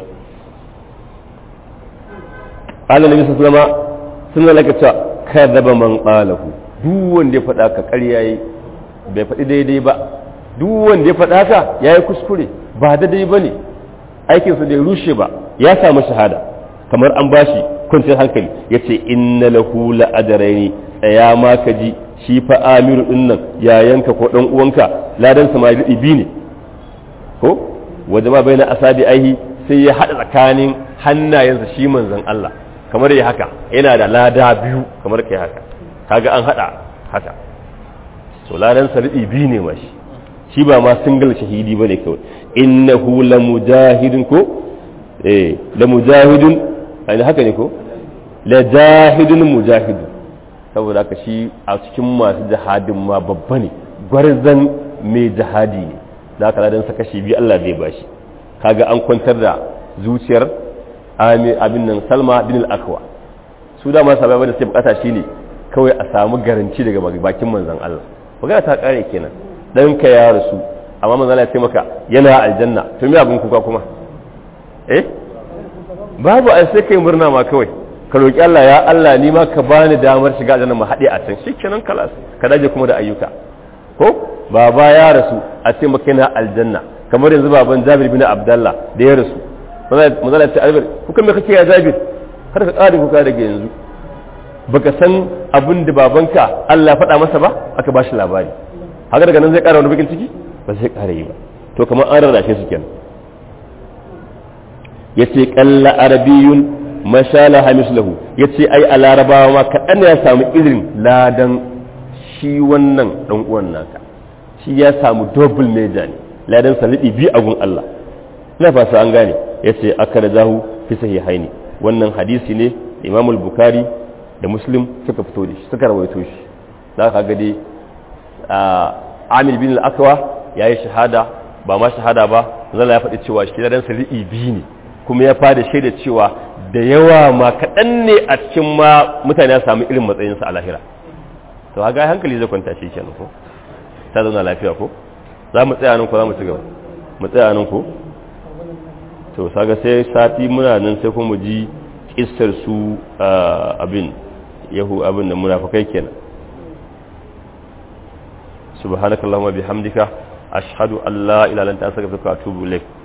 Allah nabi sun zama sun zalaka cewa kadaba man qalahu duk wanda ya faɗa ka ƙarya yi bai faɗi daidai ba duk wanda ya faɗa ka yayi kuskure ba daidai bane aikinsa bai rushe ba ya samu shahada kamar an bashi kwanciyar hankali ya ce inna lahu la'adaraini tsaya ma ka ji shi fa amiru din nan yayanka ko dan uwanka ladan sa ma bi ne ko waje ma bai na asabi aihi sai ya hada tsakanin hannayensa shi manzon Allah kamar ya haka yana da lada biyu kamar kai haka kaga an hada haka so ladan sa bi ne ma shi shi ba ma single shahidi bane kawai innahu la mujahidun ko eh la mujahidun ai haka ne ko la jahidun mujahidun saboda haka shi a cikin masu jihadin ma babba ne gwarzan mai jihadi ne da haka ladan sa kashi biyu Allah zai bashi kaga an kwantar da zuciyar abin nan Salma bin al-Akwa su da ma sabai da sai bukata shine kawai a samu garanci daga bakin manzon Allah magana ta kare kenan ɗanka ya rasu amma manzo Allah ya ce maka yana aljanna to me abin kuka kuma eh babu ai sai kai murna ma kawai ka roki Allah ya Allah ni ma ka bani damar shiga aljanna mu haɗe a can shikenan kalas ka daje kuma da ayyuka ko baba ya rasu a ce maka yana aljanna kamar yanzu baban Jabir bin Abdullah da ya rasu manzo Allah ya ce Jabir kuka me kake ya Jabir har ka ƙara kuka daga yanzu baka san abin da babanka Allah faɗa masa ba aka ba shi labari haka daga nan zai ƙara wani bakin ciki ba zai ƙara yi ba to kamar an rarrashe su kenan ya ce ƙalla arabiyun mashala hamislahu ya ce ai a larabawa ma kaɗan ya samu irin ladan shi wannan ɗan uwan naka shi ya samu double major ne ladan salibi biyu a gun Allah ina fasa an gane ya ce aka da zahu fi sahihaini wannan hadisi ne imamul bukari da muslim suka fito da shi suka rawaito shi za ka ga dai amir bin al-akwa ya yi shahada ba ma shahada ba zala ya faɗi cewa shi dan sali'i biyu ne kuma ya fada shaida cewa da yawa ma kaɗan ne a cikin ma mutane ya samu irin matsayinsa a lahira to haga hankali zai kwanta shi kenan ko ta zauna lafiya ko za mu tsaya nan ko za mu ci gaba mu tsaya nan ko to saga sai sati muna nan sai kuma ji kissar su abin yahu abin da munafikai kenan subhanakallahumma bihamdika ashhadu an la ilaha illa anta astaghfiruka wa atubu ilaik